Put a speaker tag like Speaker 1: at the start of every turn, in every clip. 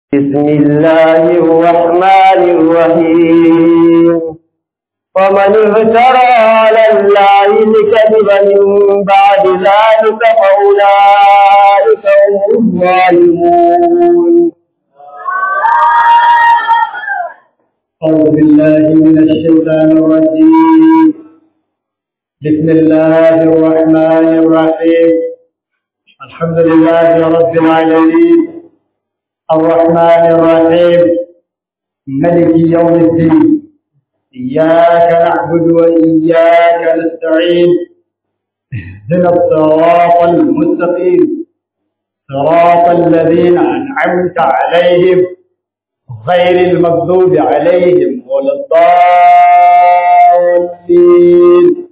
Speaker 1: بسم الله الرحمن الرحيم ومن افترى على الله الكذب من بعد ذلك فأولئك هم الظالمون
Speaker 2: أعوذ بالله من الشيطان الرجيم بسم الله الرحمن الرحيم الحمد لله رب العالمين الرحمن الرحيم ملك يوم الدين إياك نعبد وإياك نستعين اهدنا الصراط المستقيم صراط الذين أنعمت عليهم غير المغضوب عليهم ولا الضالين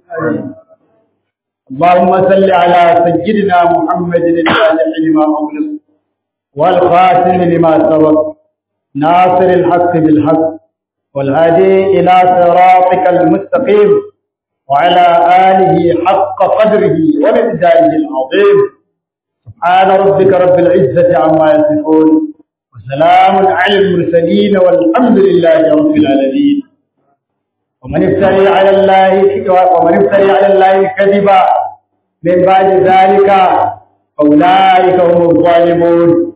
Speaker 2: اللهم صل على سيدنا محمد الفاتح لما أغلق والخاتم لما سبق ناصر الحق بالحق والهادي إلى صراطك المستقيم وعلى آله حق قدره ومقداره العظيم سبحان ربك رب العزة عما يصفون وسلام على المرسلين والحمد لله رب العالمين ومن افتري على الله ومن افتري على الله كذبا من بعد ذلك فاولئك هم الظالمون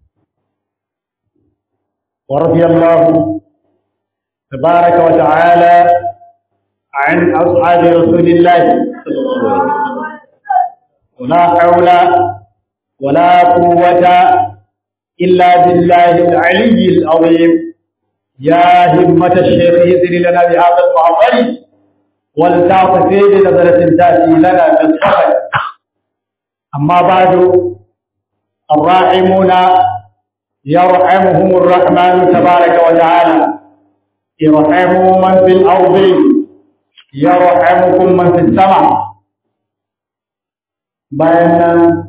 Speaker 2: ورضي الله تبارك وتعالى عن اصحاب رسول الله صلى الله عليه وسلم ولا حول ولا قوه إلا بالله العلي العظيم يا همة الشيخ يزري لنا بهذا المعظم ولتعطفي بنظرة تأتي لنا بالصفر أما بعد الراحمون يرحمهم الرحمن تبارك وتعالى ارحموا من في الأرض يرحمكم من في السماء بينا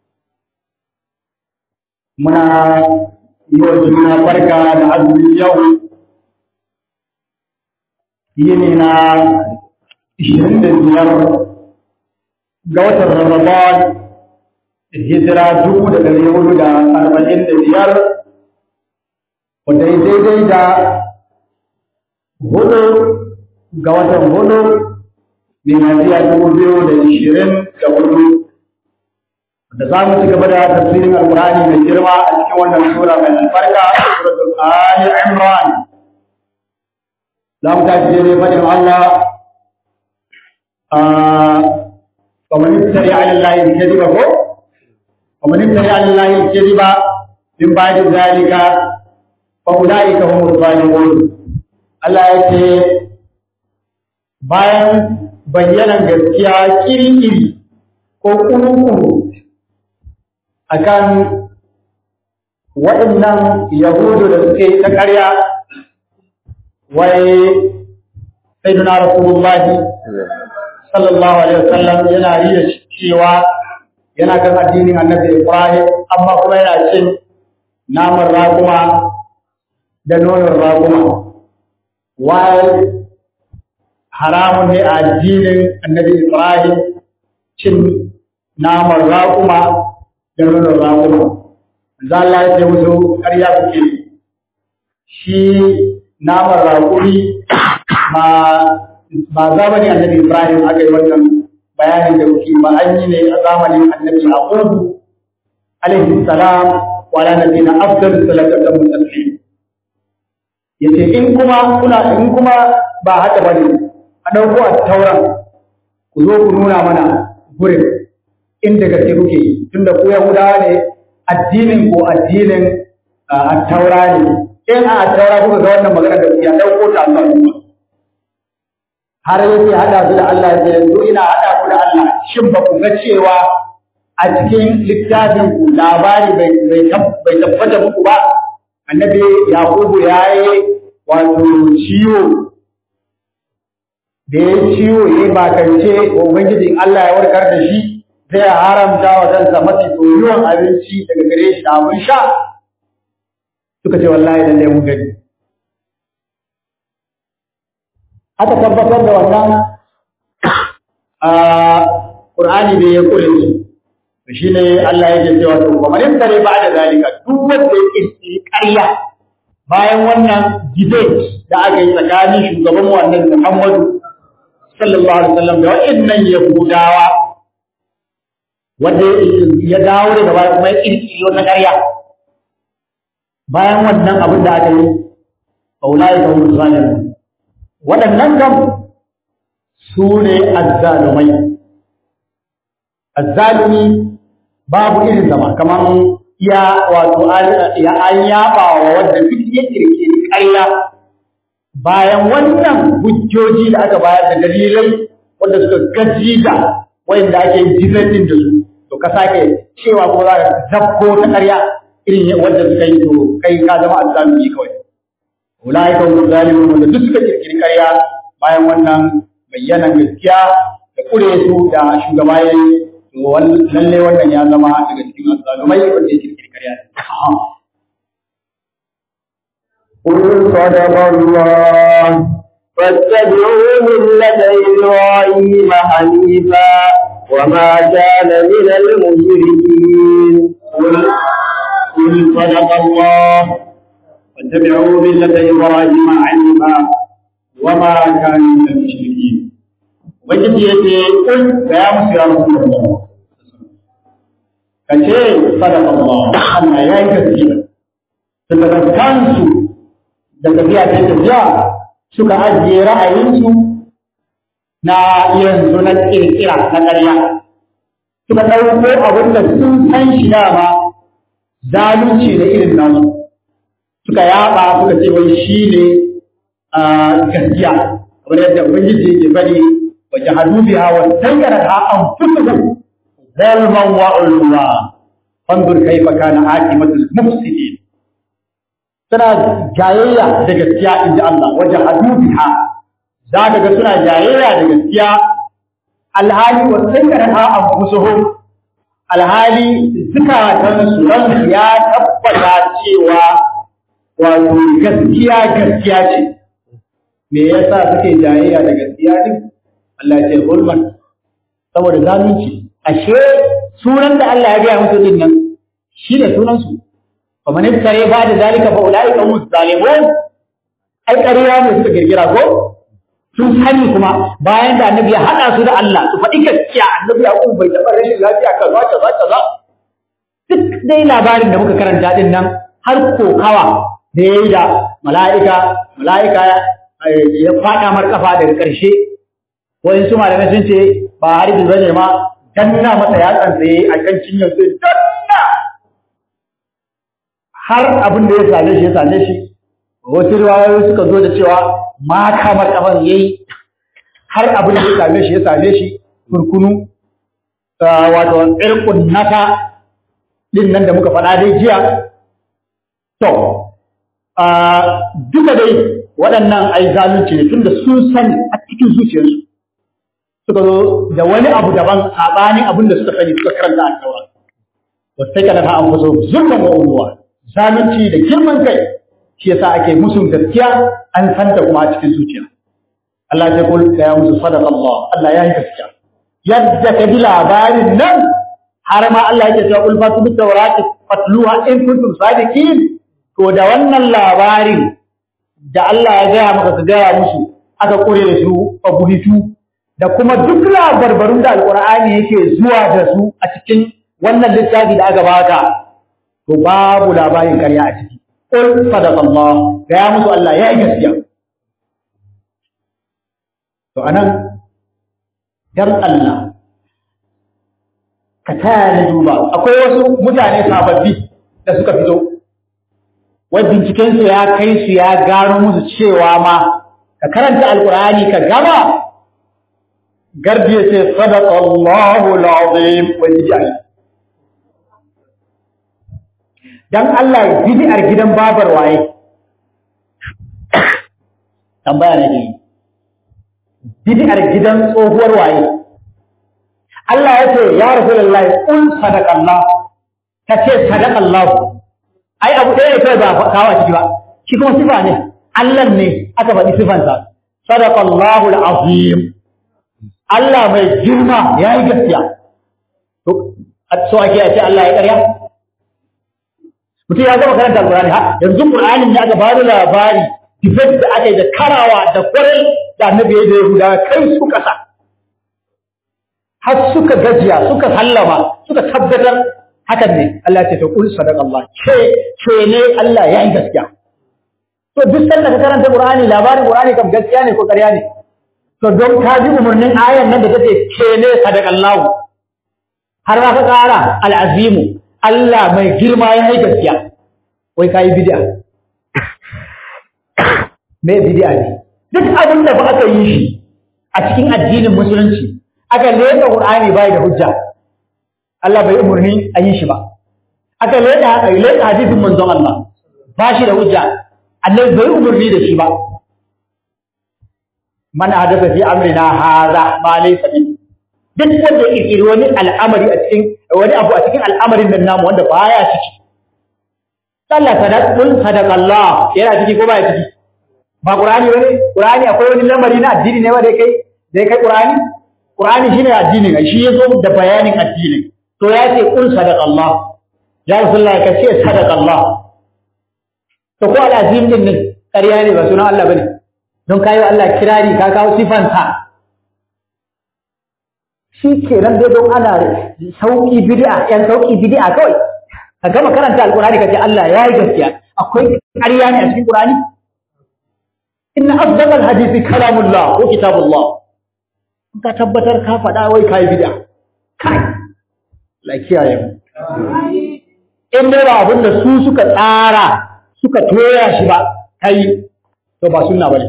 Speaker 2: muna yi wa juna barka da azumi yau yini na 25 ga watan Ramadan hijira dubu da ɗari hudu da arba'in da biyar wadda ya daidai da hudu ga watan hudu miladiya dubu biyu da ishirin da hudu da za mu ci gaba da tafsirin alkurani mai girma a cikin wannan sura mai albarka suratul ali imran za mu tashi dai fadin Allah wa man iftari ala allahi kadiba ko wa man iftari ala allahi kadiba min ba'di zalika fa ulaika humuz zalimun Allah ya ce bayan bayyanan gaskiya kiri-kiri ko kuru-kuru akan waɗannan yahudu da suke ta ƙarya wai sayyiduna rasulullahi sallallahu alaihi wasallam yana riya cewa yana kan addinin annabi ibrahim amma kuma yana cin naman raguma da nonon raguma wai haramun ne a addinin annabi ibrahim cin naman raguma da nuna raƙuma. Za Allah ya ce musu ƙarya kuke shi naman raƙuri ba zamani annabi Ibrahim aka yi wannan bayanin da kuke ba an yi ne a zamanin annabi Yaqubu alaihi salam wa ala nabiyina afdal salatu wa sallam yace in kuma kuna in kuma ba haka bane a dauko a tauran ku zo ku nuna mana gurin inda gaske kuke tunda ku Yahudawa ne addinin ko addinin taura ne in a taura kuka ga wannan magana da kuke dauko ta Allah kuma har yake hada su da Allah ya yanzu ina hada ku da Allah shin ba ku ga cewa a cikin littafin ku labari bai bai tabbata muku ba annabi Yakubu yayi wato ciwo da ya ciwo ya bakance wa Ubangijin Allah ya warkar da shi zai haramta wa kansa mafi soyuwan abinci daga gare shi da abin sha suka ce wallahi lalle mun gani aka tabbatar da wannan a Qur'ani ne ya kore su to shine Allah yake cewa to kuma in tare ba da zalika duk wanda ya kirkiri ƙarya bayan wannan debate da aka yi tsakanin shugaban mu annabi Muhammadu sallallahu alaihi wasallam da wa'annan yahudawa wanda ya dawo daga baya kuma ya kirkiri wata ƙarya bayan wannan abin da aka yi faulai da wani zalimin waɗannan kam su ne azzalumai azzalumi babu irin zama kamar ya wato ya an yaba wa wanda duk ya kirkiri ƙarya bayan wannan hujjoji da aka bayar da dalilai wanda suka gaji da wanda ake jizatin da su to ka sake cewa ko za ka zabko ta ƙarya irin wanda suka yi to kai ka zama azzalumi kawai ulai ka hum zalimun wanda duk suka kirkiri ƙarya bayan wannan bayyanan gaskiya da kure su da shugaba ya yi to lalle wannan ya zama daga cikin azzalumai wanda ya kirkiri ƙarya
Speaker 1: قل صدق الله فاتبعوا ملة إبراهيم حنيفا وما كان من المشركين
Speaker 2: قل قل صدق الله واتبعوا ملة إبراهيم حنيفا وما كان من المشركين ubangiji ya ce kun ga ya musu ya musu Allah ka ce sadaka Allah Allah ya yi gaskiya daga kansu da tafiya ta tafiya suka ajiye ra'ayinsu na yanzu na kirkira na ƙarya suka ɗauko abin da sun san shi dama zalunci da irin nasu suka yaba suka ce wai shi ne gaskiya kamar yadda ubangiji yake bari wa jahadu biha wa sayyaratha anfusuhum zalman wa ulwa fanzur kaifa kana aqibatul mufsidin suna jayayya da gaskiya inda Allah wa jahadu biha za ka ga suna jayayya da gaskiya alhali wa sayyaratha anfusuhum alhali zukatansu ransu ya tabbata cewa wato gaskiya gaskiya ce me yasa suke jayayya da gaskiya din Allah ya ce hulman saboda zalunci ashe sunan da Allah ya gaya musu din nan shi ne sunan su fa man iftare ba da zalika fa ulai ka mus zalimun ai ƙarya ne suka girgira ko sun sani kuma bayan da annabi ya hada su da Allah su faɗi gaskiya annabi ya bai taɓa rashin lafiya kaza kaza kaza duk dai labarin da muka karanta din nan har kokawa da ya yi da mala'ika, mala'ika ya faɗa mar ƙafa daga ƙarshe, wani su malamai sun ce ba harbi zane ma danna masa yatsan tsaye a kan cinyar sai danna har abin da ya same shi ya same shi, wasu riwayoyi suka zo da cewa ma kamar ƙafan ya yi har abin da ya same shi ya same shi kurkunu, wato tsirkun nata ɗin nan da muka faɗa dai jiya. To, duka dai waɗannan ai zalunci ne tunda sun sani a cikin zuciyarsu suka zo da wani abu daban saɓanin abin da suka sani suka karanta a taura wasu sai kana ta an faso zulman wa uluwa zalunci da girman kai shi yasa ake musun gaskiya an santa kuma a cikin zuciya Allah ya kul ya musu sadaqa Allah Allah ya yi gaskiya yadda ka ji labarin nan har ma Allah ya ce kul fatu bit tawrati fatluha in kuntum sadiqin to da wannan labarin da Allah ya gaya maka ka gaya musu aka kure da su a buhitu da kuma duk labarbarun da alkur'ani yake zuwa da su a cikin wannan littafi da aka baka to babu labarin karya a ciki qul sadaqallah gaya musu Allah ya yi gaskiya to anan dan Allah ka taya ni duba akwai wasu mutane sababbi da suka fito wai bincikensu ya kai su ya gano musu cewa ma ka karanta alkur'ani ka gama gardi ya ce sadaqa Allahu al-azim wa bid'ah dan Allah bid'ar gidan babar waye tambaya ne dai bid'ar gidan tsohuwar waye Allah ya ce ya rasulullahi qul sadaqa Allah ka ce sadaqa Allah ai abu ɗaya ne kawai ba kawo a ciki ba shi kuma sifa ne Allah ne aka faɗi sifansa sadaqallahu al-azim Allah mai girma ya yi gaskiya to so ake a ce Allah ya ƙarya mutum ya gama karanta alƙur'ani ha yanzu ƙur'anin da aka ba da labari dibet da aka yi da karawa da kwarai da annabi ya da yahuda kai su kasa har suka gajiya suka sallama suka tabbatar hakan ne Allah ya ce to kul sadaqa Allah ce ce ne Allah ya yi gaskiya to duk sanda ka karanta Qur'ani labarin Qur'ani kam gaskiya ne ko ƙarya ne to don ka ji umarnin ayan nan da take ce ne sadaqa Allah har ma ka ƙara al'azimu Allah mai girma ya yi gaskiya wai ka yi bid'a me bid'a ne duk abin da ba aka yi shi a cikin addinin musulunci aka leka Qur'ani bai da hujja Allah bai umarni a yi shi ba aka leka leka hadisin manzon Allah ba shi da hujja Allah bai umarni da shi ba man hadatha fi amrina hadha ma laysa min duk wanda ya kirkiri wani al'amari a cikin wani abu a cikin al'amarin nan namu wanda baya ciki Allah sadaqul sadaqallah yana ciki ko baya ciki ba Qur'ani bane Qur'ani akwai wani lamari na addini ne wanda kai dai kai Qur'ani Qur'ani shine addinin shi yazo da bayanin addinin to ya ce kul sadaqallah ya Rasulullah ka ce sadaqallah to ko al'azim din ne ƙarya ne ba sunan Allah bane don kayo Allah kirari ka kawo sifansa shi kenan dai don ana sauki bid'a yan sauki bid'a kawai ka gama karanta alqur'ani ka ce Allah ya yi gaskiya akwai ƙarya ne a cikin Qur'ani inna afdal hadisi kalamullah ko kitabullah ka tabbatar ka faɗa wai kai bid'a kai la kiyaye mu in dai ba abin da su suka tsara suka toya shi ba kai to ba sunna bane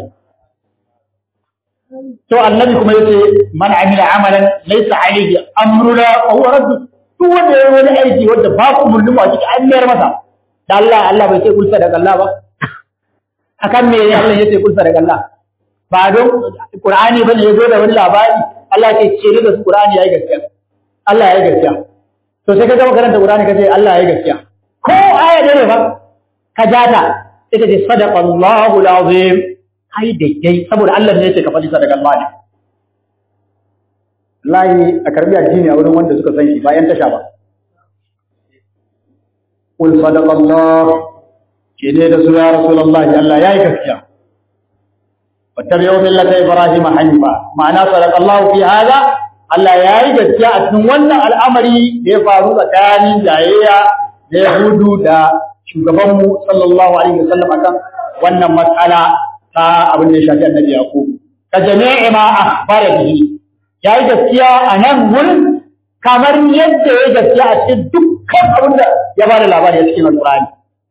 Speaker 2: to annabi kuma yace man amila amalan laysa alayhi amruna wa huwa radd duk wanda yayi wani aiki wanda ba ku umurnin mu a cikin an mayar masa da Allah Allah bai ce kulsa daga Allah ba akan me Allah yace kulsa daga Allah ba don Qur'ani bane yazo da wani labari Allah ya ce da su Qur'ani yayi gaskiya Allah yayi gaskiya to sai ka ga karanta Qur'ani kace Allah yayi gaskiya ko aya ne fa ka jata ita ce sadaqallahu alazim ai daidai saboda Allah ne yake ka faɗi sadaka Allah ne layi a karbi addini a wurin wanda suka san shi bayan tasha ba qul sadaqa Allah ke dai da su ya rasulullah Allah yayi gaskiya wattabi'u millata ibrahim hanifa ma'ana sadaqa Allah fi hada Allah yayi gaskiya a cikin wannan al'amari da ya faru tsakanin jayayya da Yahudu da shugabanmu sallallahu alaihi wasallam akan wannan matsala ta abin da ya shafi annabi yaqub ka jami'i ma akhbara bihi yayi gaskiya a nan wurin kamar yadda ya gaskiya a cikin dukkan abin da ya bada labari a cikin alqur'ani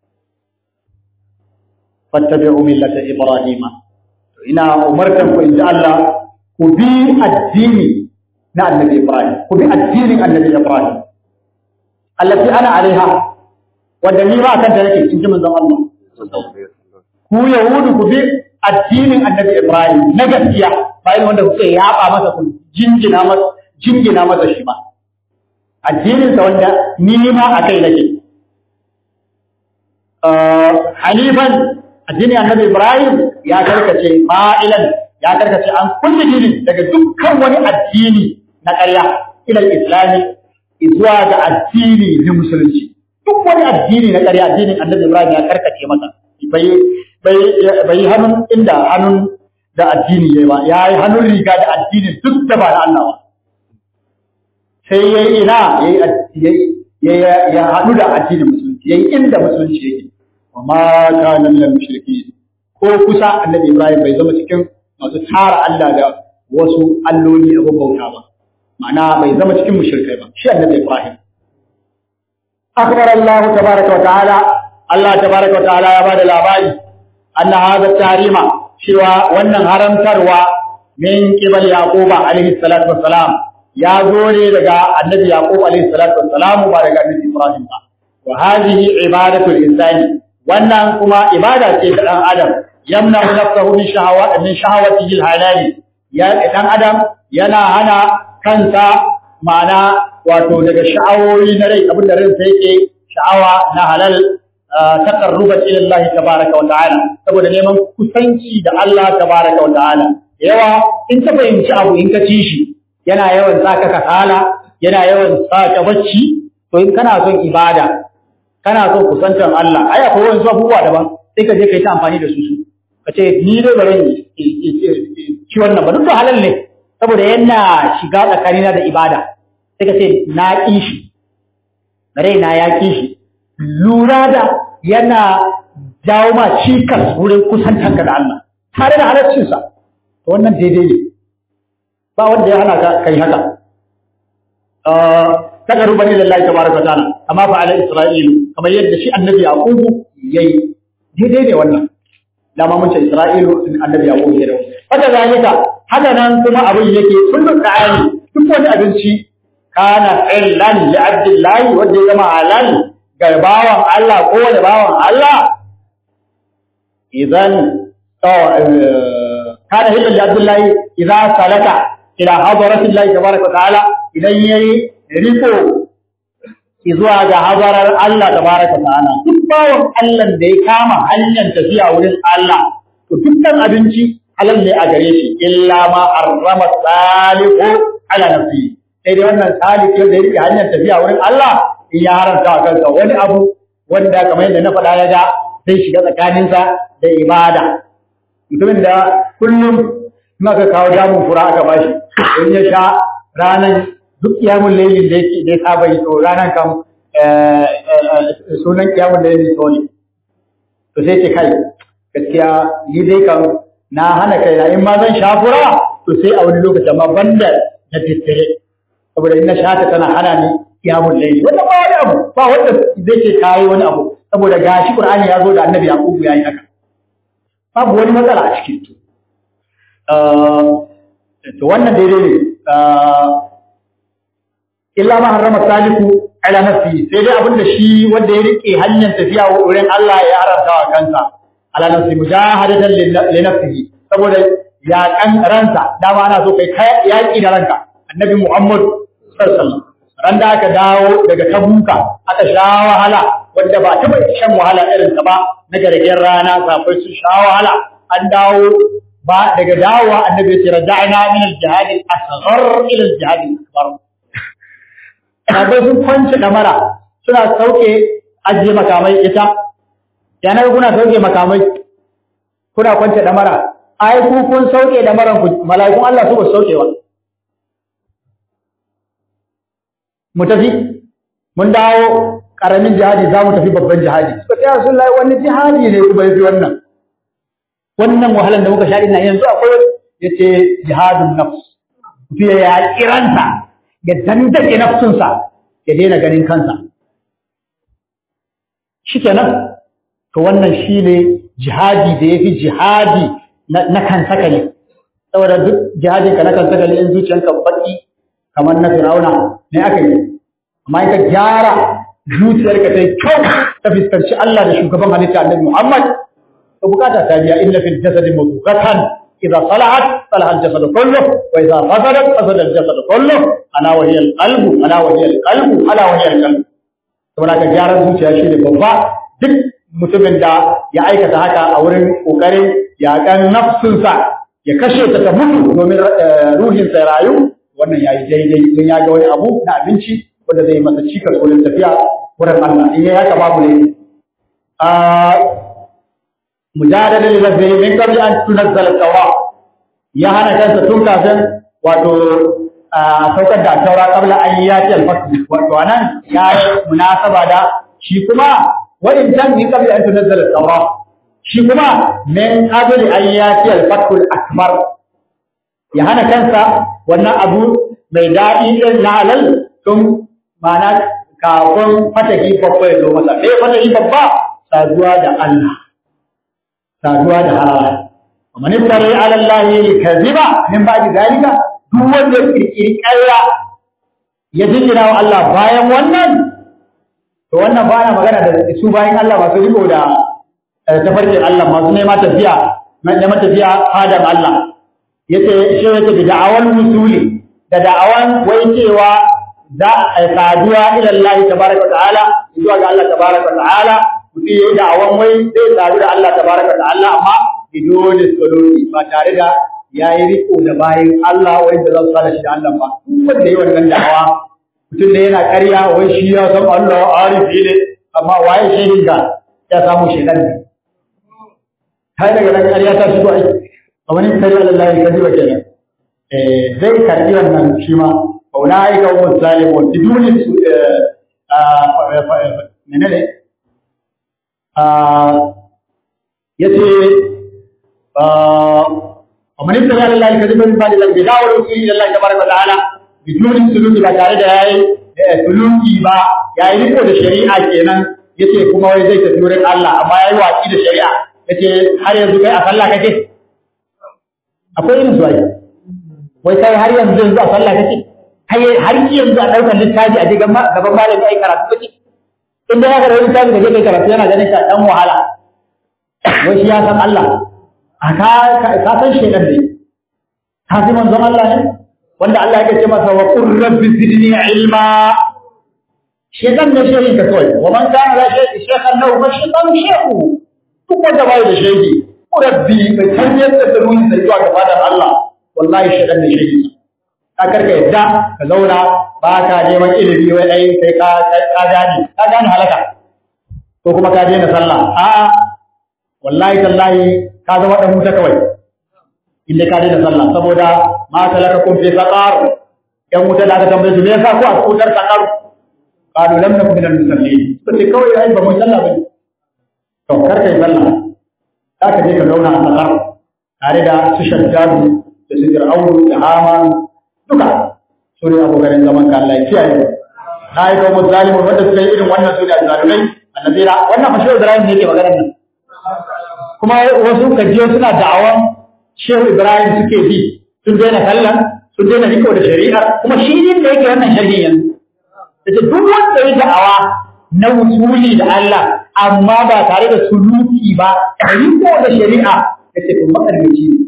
Speaker 2: fattabi'u millata ibrahima to ina umartan ku inda Allah ku bi addini na annabi ibrahim ku bi addinin annabi ibrahim allati ana alaiha wanda ni ma kan ta nake in ji manzon Allah ku yahudu ku bi addinin annabi Ibrahim na gaskiya bayan wanda kuke yaba masa kun jingina masa jingina masa shi ba addinin sa wanda ni ma akai nake hanifan addinin annabi Ibrahim ya karkace ma'ilan ya karkace an kulle dinin daga dukkan wani addini na ƙarya ilal islami zuwa ga addini na musulunci duk wani addini na ƙarya addinin annabi Ibrahim ya karkace masa bai bai hannun inda hannun da addini yayi ba ya yi hannun riga da addinin duk da ba na Allah ba sai yayi ina yayi ya haɗu da addinin musulunci yayi inda musulunci yake wa ma kana minal mushriki ko kusa annabi Ibrahim bai zama cikin masu tara Allah da wasu alloli abin bauta ba ma'ana bai zama cikin mushrikai ba shi annabi Ibrahim akbar Allah tabaraka wa ta'ala Allah tabaraka wa ta'ala ya bada labari anna hadha tarima cewa wannan haramtarwa min qibal yaquba alaihi salatu wassalam ya zo ne daga annabi yaqub alaihi salatu wassalam ba daga annabi ibrahim ba wa hadhihi ibadatul insani wannan kuma ibada ce ta dan adam yamna nafsahu min shahawati min shahawatihi alhalali ya dan adam yana hana kansa ma'ana wato daga sha'awoyi na rai abinda ransa yake sha'awa na halal taqarruban ila Allah tabaaraka wa ta'ala saboda neman kusanci da Allah tabaaraka wa ta'ala yawa in ka fahimci abu in ka ci shi yana yawan saka kasala yana yawan saka bacci to in kana son ibada kana son kusantar Allah ai akwai wani abubuwa daban sai ka je ka yi ta amfani da su su ka ce ni dai bari ci wannan ba duk da halal ne saboda yana shiga tsakanina da ibada sai ka ce na ƙi shi raina ya ƙi shi lura da yana jawo ma cikas wurin kusantanka da Allah tare da halaccinsa to wannan daidai ne ba wanda ya hana ka kai haka takaru bani lillahi tabaraka wa ta'ala amma fa ala isra'ilu kamar yadda shi annabi yaqubu yayi daidai ne wannan dama mun ce isra'ilu annabi yaqubu ya dawo haka zalika haka nan kuma abin yake kullun da'ani duk wani abinci kana illan li abdillahi wanda ya zama halal ga bawan Allah ko wani bawan Allah idan kana hilal li abdillahi idza salaka ila hadratillahi tabaraka wa ta'ala idan yayi riko zuwa ga hadarar Allah tabaraka wa ta'ala duk bawan Allah da ya kama hanyar tafiya wurin Allah to dukkan abinci halal ne a gare shi illa ma harrama salihu ala nafsi sai dai wannan salih da ya rike hanyar tafiya wurin Allah in ya haramta kansa wani abu wanda kamar yadda na faɗa ya ga zai shiga tsakaninsa da ibada mutumin da kullum maka kawo damun fura aka bashi in ya sha ranar duk kiyamun lailin da yake da ya saba yi to ranar kan sunan kiyamun lailin to ne to sai ce kai gaskiya ni dai kan na hana kai na in ma zan sha fura to sai a wani lokaci amma banda na tattare saboda in na sha ta tana hana ni kiyamun laili wannan ba wani abu ba wanda zai ce kayi wani abu saboda gashi qur'ani ya zo da annabi yaqubu yayi haka babu wani matsala a cikin to to wannan daidai ne illa ma harrama saliku ala nafsi sai dai abinda shi wanda ya rike hanyar tafiya wurin Allah ya haramta wa kansa ala nafsi mujahadatan li nafsihi saboda ya kan ransa dama ana so kai yaki da ranka annabi Muhammad sallallahu alaihi wasallam ran da aka dawo daga tabuka aka sha wahala wanda ba taba shan wahala irin ta ba na gargen rana safai su sha wahala an dawo ba daga dawowa annabi ya ce raja'na min al-jihad al-asghar ila al-jihad al-akbar sabai sun kwance damara suna sauke ajiye makamai ita yanar kuna sauke makamai kuna kwance damara ai ku kun sauke damaran ku mala'ikun Allah su ba sauke ba mu tafi mun dawo karamin jihadi za mu tafi babban jihadi suka ce Rasulullahi wani jihadi ne kuma yafi wannan wannan wahalan da muka sha ina yanzu akwai yace jihadun nafs fiye ya kiranta ya dandake nafsunsa ya daina ganin kansa shikenan to wannan shine jihadi da yafi jihadi na kan sakali saboda duk jihadin ka na kan sakali in zuciyanka baki kamar na Firauna ne aka yi amma in ka gyara zuciyarka ta yi kyau ta fuskanci Allah da shugaban halitta Annabi Muhammad to bukata ta biya inna fil jasadi mudghatan idza salahat salaha al jasadu kullu wa idza fasadat fasada al jasadu kullu ala wa hiya al qalbu ala wa hiya al qalbu ala wa hiya al qalbu saboda ka gyara zuciya shi ne babba duk mutumin da ya aikata haka a wurin kokarin yakan nafsunsa ya kashe ta ta mutu domin ruhinsa ya rayu wannan yayi daidai don ya ga wani abu na abinci wanda zai masa cikar wurin tafiya wurin Allah in yayi haka babu ne a mujadala lil lafzi min qabl an tunzal tawa ya hana kansa tun kafin wato a saukar da taura qabla an yati al fasl wato anan ya munasaba da shi kuma wa in tan min qabl an tunzal tawa shi kuma min qabl an yati al fasl akbar ya hana kansa wannan abu mai daɗi ɗin na halal tun mana kafin fataki babba ya zo masa ɗaya fataki babba saduwa da Allah saduwa da halal ومن افترى على الله الكذب من بعد ذلك duk wanda ya kirkiri ƙarya ya jingina wa Allah bayan wannan to wannan ba na magana da su bayan Allah masu riko da tafarkin Allah masu neman tafiya neman tafiya fadan Allah yace shi yace da da'awan musuli da da'awan wai cewa za a saduwa ila Allah tabaraka ta'ala zuwa ga Allah tabaraka ta'ala mutum yayi da'awan wai zai sadu da Allah tabaraka ta'ala amma bidoni suluki ba tare da yayi riko da bayin Allah wai da zan sada shi da Allah ba wanda yayi wannan da'awa mutum ne yana ƙarya wai shi ya san Allah arifi ne amma waye shehin ka ya samu shedan ne kai daga nan ƙarya ta shigo aiki kamar in kare Allah ya kaji wa kenan eh zai karbi wannan shi ma ulai ka hum zalimun biduni menene yace ومن ابتغى على الله كذبا من بعد ذلك بدعوى الوصول الى الله تبارك وتعالى بدون سلوك ba tare da yayi suluki ba yayi riko da shari'a kenan yace kuma wai zai tafi wurin Allah amma yayi watsi da shari'a yace har yanzu kai a sallah kake akwai irin su ai wai kai har yanzu yanzu a sallah kake kai har yanzu a daukar littafi a gaban gaban malami ai karatu kake inda ya karatu littafi da kai karatu yana ganin ka dan wahala wai shi ya san Allah a ka ka san shedan ne ka ji manzon Allah ne wanda Allah yake ce masa wa qur rabbi zidni ilma shedan ne shehin ka kawai wa man kana la shay'i shaykhan lahu fa shaytan shaykhu duk wanda bai da shehi rabbi bai tanyar da ruhi da zuwa ga fadar Allah wallahi shedan ne shehi ka karka yadda ka zauna ba ka neman ilimi wai ai sai ka ka gane ka gane halaka ko kuma ka daina sallah a'a wallahi tallahi ka zama dan wuta kawai inda ka daina sallah saboda ma talaka kun fi saqar yan wuta da aka tambaye su me yasa ku a wutar saqar qalu lam nakum minal musallin to sai kawai ai ba mu sallah bane to kar kai sallah za ka je ka zauna a saqar tare da su shaddadu da su fir'aunu da haman duka su ne abokan zaman ka Allah ya kiyaye na yi kawo zalimin wanda suka yi irin wannan su ne azzalumai annabira wannan fashe Ibrahim ne ke maganar nan kuma wasu kajiyo suna da'awan Shehu Ibrahim suke bi sun daina sallan sun daina riko da shari'ar kuma shi din da yake wannan sharhin yanzu yace duk wanda ya da'awa na wusuli da Allah amma ba tare da suluki ba riko da shari'a yace kun makarbici ne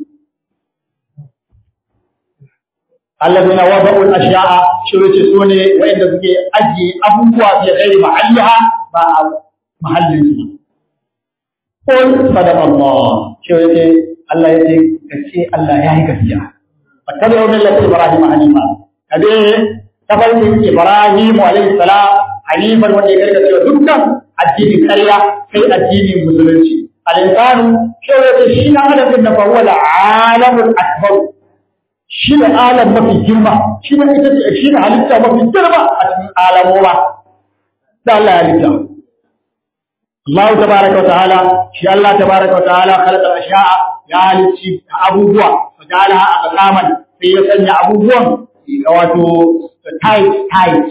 Speaker 2: alladhina wada'u al-ashya'a shi yace su ne wanda suke ajiye abubuwa fi ghairi mahalliha ba a mahallin su Qul sadaqa Allah. Shi yake Allah yake kace Allah ya yi gaskiya. Fattabi'u millata Ibrahim hanifa. Kabe tafarkin Ibrahim alayhi salam hanifan wanda ya karka cewa dukkan addinin ƙarya sai addinin musulunci. Al-insanu shi yake shi na adam da fa huwa al-alamul akbar. Shi ne alam mafi girma, shi ne ita ce shi ne halitta mafi girma a cikin alamowa. Da Allah ya halitta. الله تبارك وتعالى شاء الله تبارك وتعالى خلق الأشياء يعني أبوبوا وجعلها أقساما في يسنى أبوبوا wato tight tight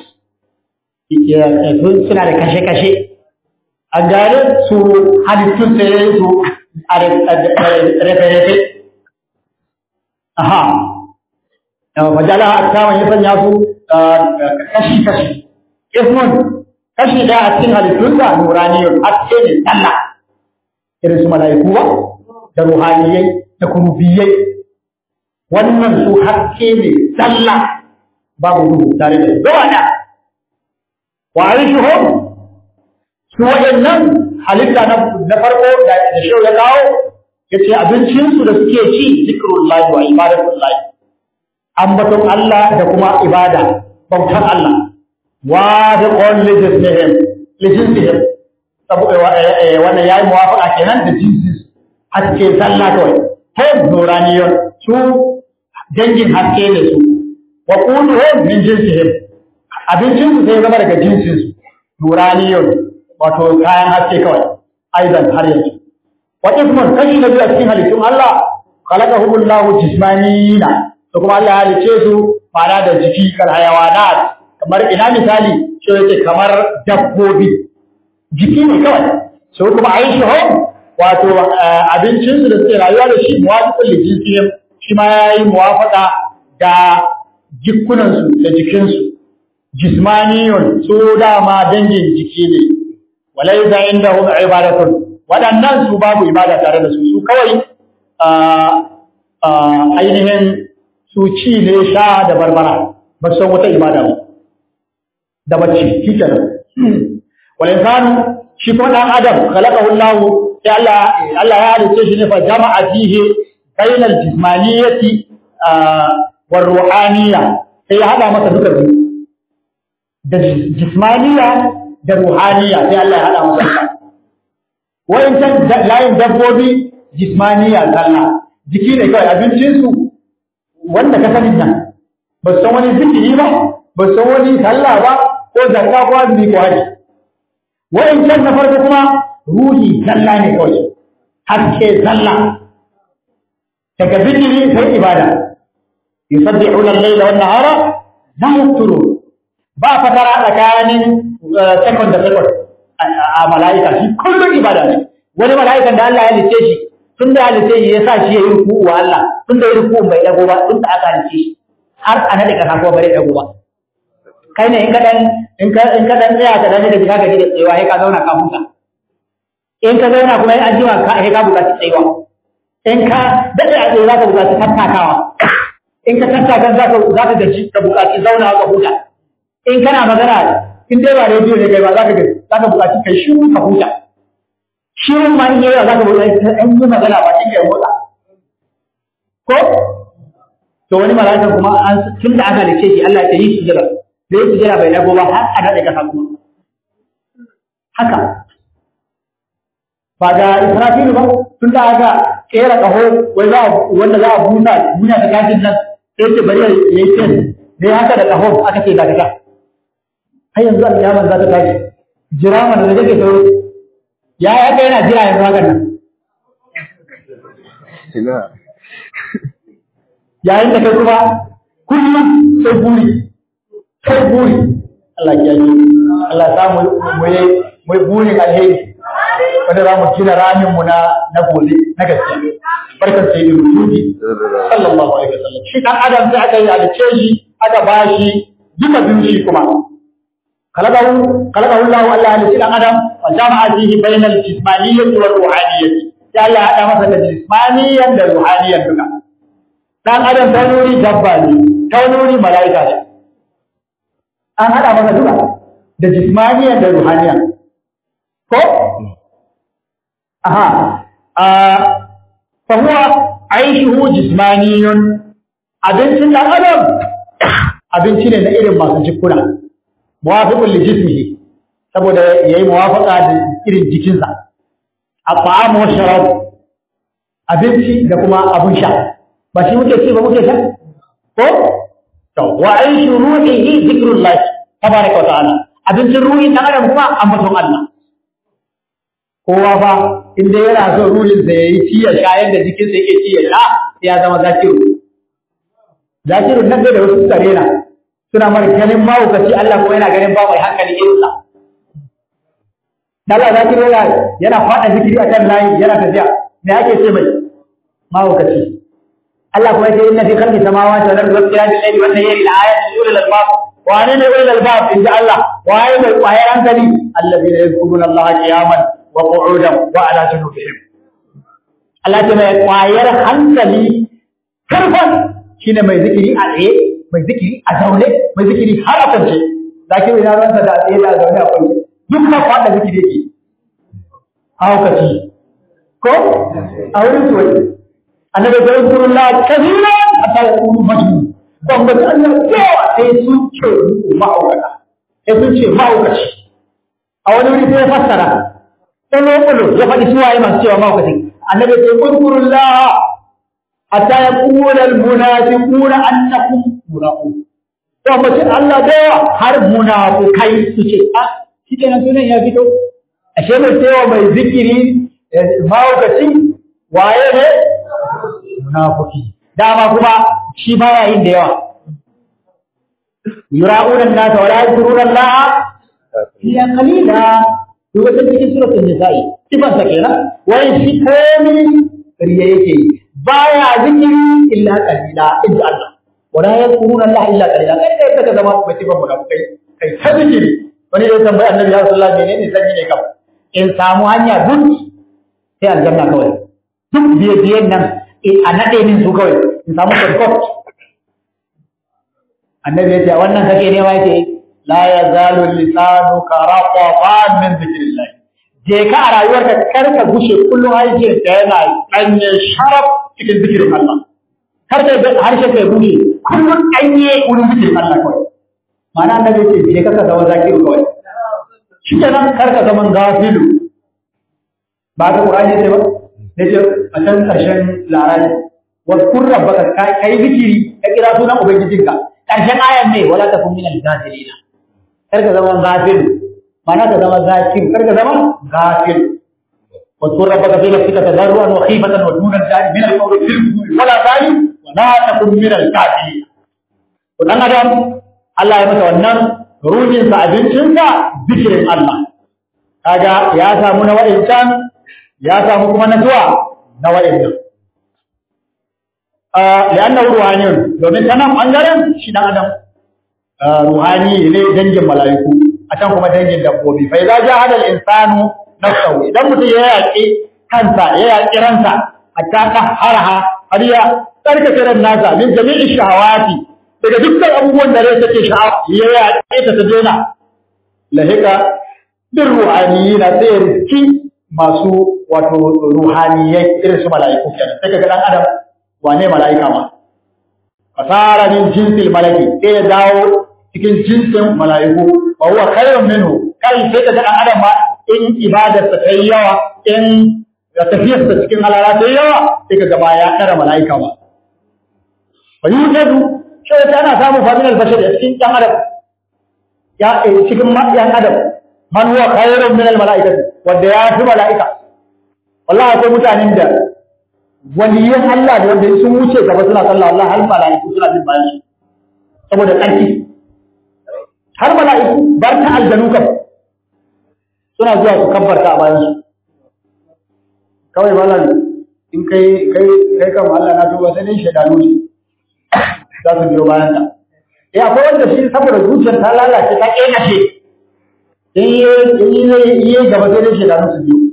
Speaker 2: suna da kashe-kashe a gare su halittun sai su a refe-refe aha fajala a saman ya sanya su kashi-kashi ismun kashi ɗaya a cikin halittunsa nuraniyun haske ne tsalla irin su mala'iku ba da ruhaniyai da kurubiyai wannan su haske ne tsalla babu duhu tare da gaba da wa aishuhum su waɗannan halitta na farko da shau ya kawo ya ce abincinsu da suke ci zikirullahi wa ibadatullahi ambaton Allah da kuma ibada bautar Allah wafiqun li jinsihim li jinsihim wannan yayi muwafaqa kenan da jinsin haske sallah kawai hum nuraniyun su dangin haske ne su wa quluhum min jinsihim abincin su sai zama daga jinsin su nuraniyun wato kayan haske kawai aidan har yanzu wa ismun kashi na biyu a cikin halittun Allah khalaqahumullahu jismanina to kuma Allah ya halice su fara da jiki kal hayawanat kamar ina misali shi yake kamar dabbobi jiki ne kawai so kuma aishi hom wato abincin su da suke rayuwa da shi muwafiqul lijisiyam shi ma yayi muwafaqa da jikunan su da jikin su jismaniyun su dama dangin jiki ne walaysa indahum ibadatun wadannan su babu ibada tare da su su kawai ainihin su ci ne sha da barbara ba san wata ibada ba da bacci shi kenan wal insanu shi kuma dan adam khalaqahu Allah sai Allah Allah ya halice shi ne fa jama'a fihi bayna al jismaniyati war ruhaniyya sai ya hada masa duka biyu da jismaniya da ruhaniya sai Allah ya hada masa ita wayancan layin dabbobi jismaniya zalla jiki ne kawai abincinsu wanda ka sani nan ba san wani zikiri ba ba san wani sallah ba ko zakka ko azumi ko haji wayancan na farko kuma ruhi zalla ne kawai haske zalla daga zikiri sai ibada yusabbihuna al-layla wan nahara la yafturun ba fatara tsakanin second da second a mala'ika shi kullum ibada ne wani mala'ikan da Allah ya lice shi tun da ya lice shi ya sa shi ya yi ruku wa Allah tun da ya ruku bai dago ba tun da aka lice shi har a nade kasa ko bare dago ba kai ne in ka dan in ka in ka dan tsaya ka dan da ka gaji da tsayawa sai ka zauna ka huta in ka zauna kuma in ajima ka sai ka buƙaci tsayawa in ka dade a tsaye za ka buƙaci tattakawa in ka tattaka za ka za ka gaji ka buƙaci zauna ka huta in kana magana in dai ba rediyo ne kai ba za ka gaji za ka buƙaci kai shiru ka huta shirun ma in yawa za ka buƙaci an yi magana ba shi kai motsa ko to wani mala'ika kuma an tun da aka lice shi Allah ya yi sujjada da yi sujjada bai dago ba har a daɗe kasa kuma haka ba ga Israfilu ba tun da aka kera ƙaho wai za wanda za a busa duniya ta kafin nan sai ce bari ya yi tes da ya haka da ƙaho aka ce ga daga har yanzu alƙiyamar za ta tashi jira mana da take sauro ya ya kai yana jira yanzu hakan nan yayin da kai kuma kullum sai buri sai buri Allah ya yi Allah ya samu mu yi mu yi burin alheri wanda za mu gina ramin mu na na gobe na gaskiya barkan sai da rubuci sallallahu alaihi wasallam shi dan adam sai aka yi alice shi aka bashi duka biyu shi kuma kalakahu kalakahu Allah Allah alice dan adam wa jama'a fihi bainal jismaniyyati wal ruhaniyyati ya Allah hada masa da jismaniyyan da ruhaniyyan duka dan adam ta nuri dabba ne ta nuri mala'ika ne an hada masa duka da jismaniya da ruhaniya ko aha a fa huwa aishuhu jismaniyun abincin dan adam abinci ne na irin masu jikuna muwafiqun li jismihi saboda yayi muwafaqa da irin jikinsa at-ta'am wa sharab abinci da kuma abun sha ba shi muke ci ba muke sha ko to wa aishu ruhihi zikrullah tabaraka wa ta'ala abincin ruhi dan adam kuma ambaton Allah kowa fa inda yana so ruhin sa yayi ci ya sha yadda jikin sa yake ci ya sha ya zama zakiru zakiru nan da wasu tsarena suna mara ganin mahaukaci Allah kuma yana ganin ba mai hankali irin sa Allah zakiru yana yana fada zikiri akan layi yana tafiya me ake ce mai mahaukaci Allah kuma yace inna fi khalqi samawati wal ardi wa ikhtilafi al-layli wan nahari la-ayatin li ulil albab wa ana ne ulil albab inda Allah wa ay mai kwayar hankali alladhina yadhkuruna Allah qiyaman wa qu'udan wa ala junubihim Allah ta mai kwayar hankali karfan shine mai zikiri a tsaye mai zikiri a zaune mai zikiri har a kwance zaki ina ransa da tsaye da zaune a kwance duk ma fada zikiri yake haukaci ko a wurin tuwai annabi da rasulullah kaziran hatta yaqulu majnun ban ga Allah yawa sai sun ce ma'aukata sai sun ce ma'aukaci a wani wuri sai ya fassara tsalo tsalo ya faɗi su waye masu cewa ma'aukacin annabi sai kurkurullah hatta yaqulu almunafiquna annakum munafiqun to mace Allah da yawa har munafukai su ce a shi kenan sunan ya fito ashe mai cewa mai zikiri ma'aukaci waye ne munafiki dama kuma shi baya yin da yawa yura'una an-nasa wa la yadhkuruna Allah illa qalila to wata cikin suratul nisa'i sifan sa kenan wai shi komai riya yake yi baya zikiri illa qalila inda Allah wa la yadhkuruna Allah illa qalila kai kai ka zama mai sifan munafikai kai ta zikiri wani ya tambayi annabi ya sallallahu alaihi wasallam menene zan yi ne kam in samu hanya duk sai aljanna kawai duk biye biyen nan a naɗe min su kawai in samu shortcut annabi ya ce wannan kake nema yake la yazalu lisanu ka raqaban min zikrillah je ka a rayuwarka kar ka gushe kullum harshen ka yana danye sharaf cikin zikirin Allah kar ka harshen ka gushe kullum danye wurin zikirin Allah kawai ma'ana annabi ce je ka zama zakiru kawai shi kenan kar ka zama gafilu ba ka qur'ani ce ba ne ce a can karshen larabi wa kun rabbaka kai zikiri ka kira sunan ubangijinka karshen ayan ne wala takun minal gafilina kar ka zama gafilu ma'ana ka zama zakiru kar ka zama gafilu واذكر ربك في نفسك تضرعا وخيفة ودون الجهل من القول في الغدو ولا تعي ولا تكن من الكافرين dan adam Allah ya masa wannan ruhin sa abincin sa zikirin Allah kaga ya samu na wa'incan ya samu kuma na zuwa na wa'incan ah lianna ruhaniyun domin ta nan bangaren shi dan adam ruhani ne dangin mala'iku a can kuma dangin dabbobi fa idza jahada al-insanu nafsahu idan mutum ya yaƙi kansa ya yaƙi ransa hatta ta haraha har ya tsarkake ran nasa min jami'i shahawati daga dukkan abubuwan da rai take sha'awa ya yaƙe ta ta daina lahika bin ruhaniyina sai ya riski masu wato ruhaniyai irin su mala'iku kenan sai kaga dan adam wane mala'ika ma fasara min jinsil malaki sai ya dawo cikin jinsin mala'iku wa huwa khairun minhu kai sai kaga dan adam ma in ibadarsa ta yi yawa in da tafiyarsa cikin halala ta yi yawa sai ka gaba ya kara mala'ika ba. Wa yi wujedu, shi wata ana samun familar bashar a cikin ɗan adam, ya cikin ɗan adam, man huwa khairun min al-mala'ika wanda ya fi mala'ika. Wallahi akwai mutanen da waliyan Allah da wanda sun wuce gaba suna sallah Allah har mala'iku suna bin bayan saboda ƙarfi. Har mala'iku bar ta aljanu kam suna zuwa su kabbarta a bayan su kawai malam in kai kai kai kan Allah na tuba sai dai shedanu ne za su biyo bayan ka eh akwai wanda shi saboda zuciyar ta lalace ta kenace in yi in yi gaba sai dai shedanu su biyo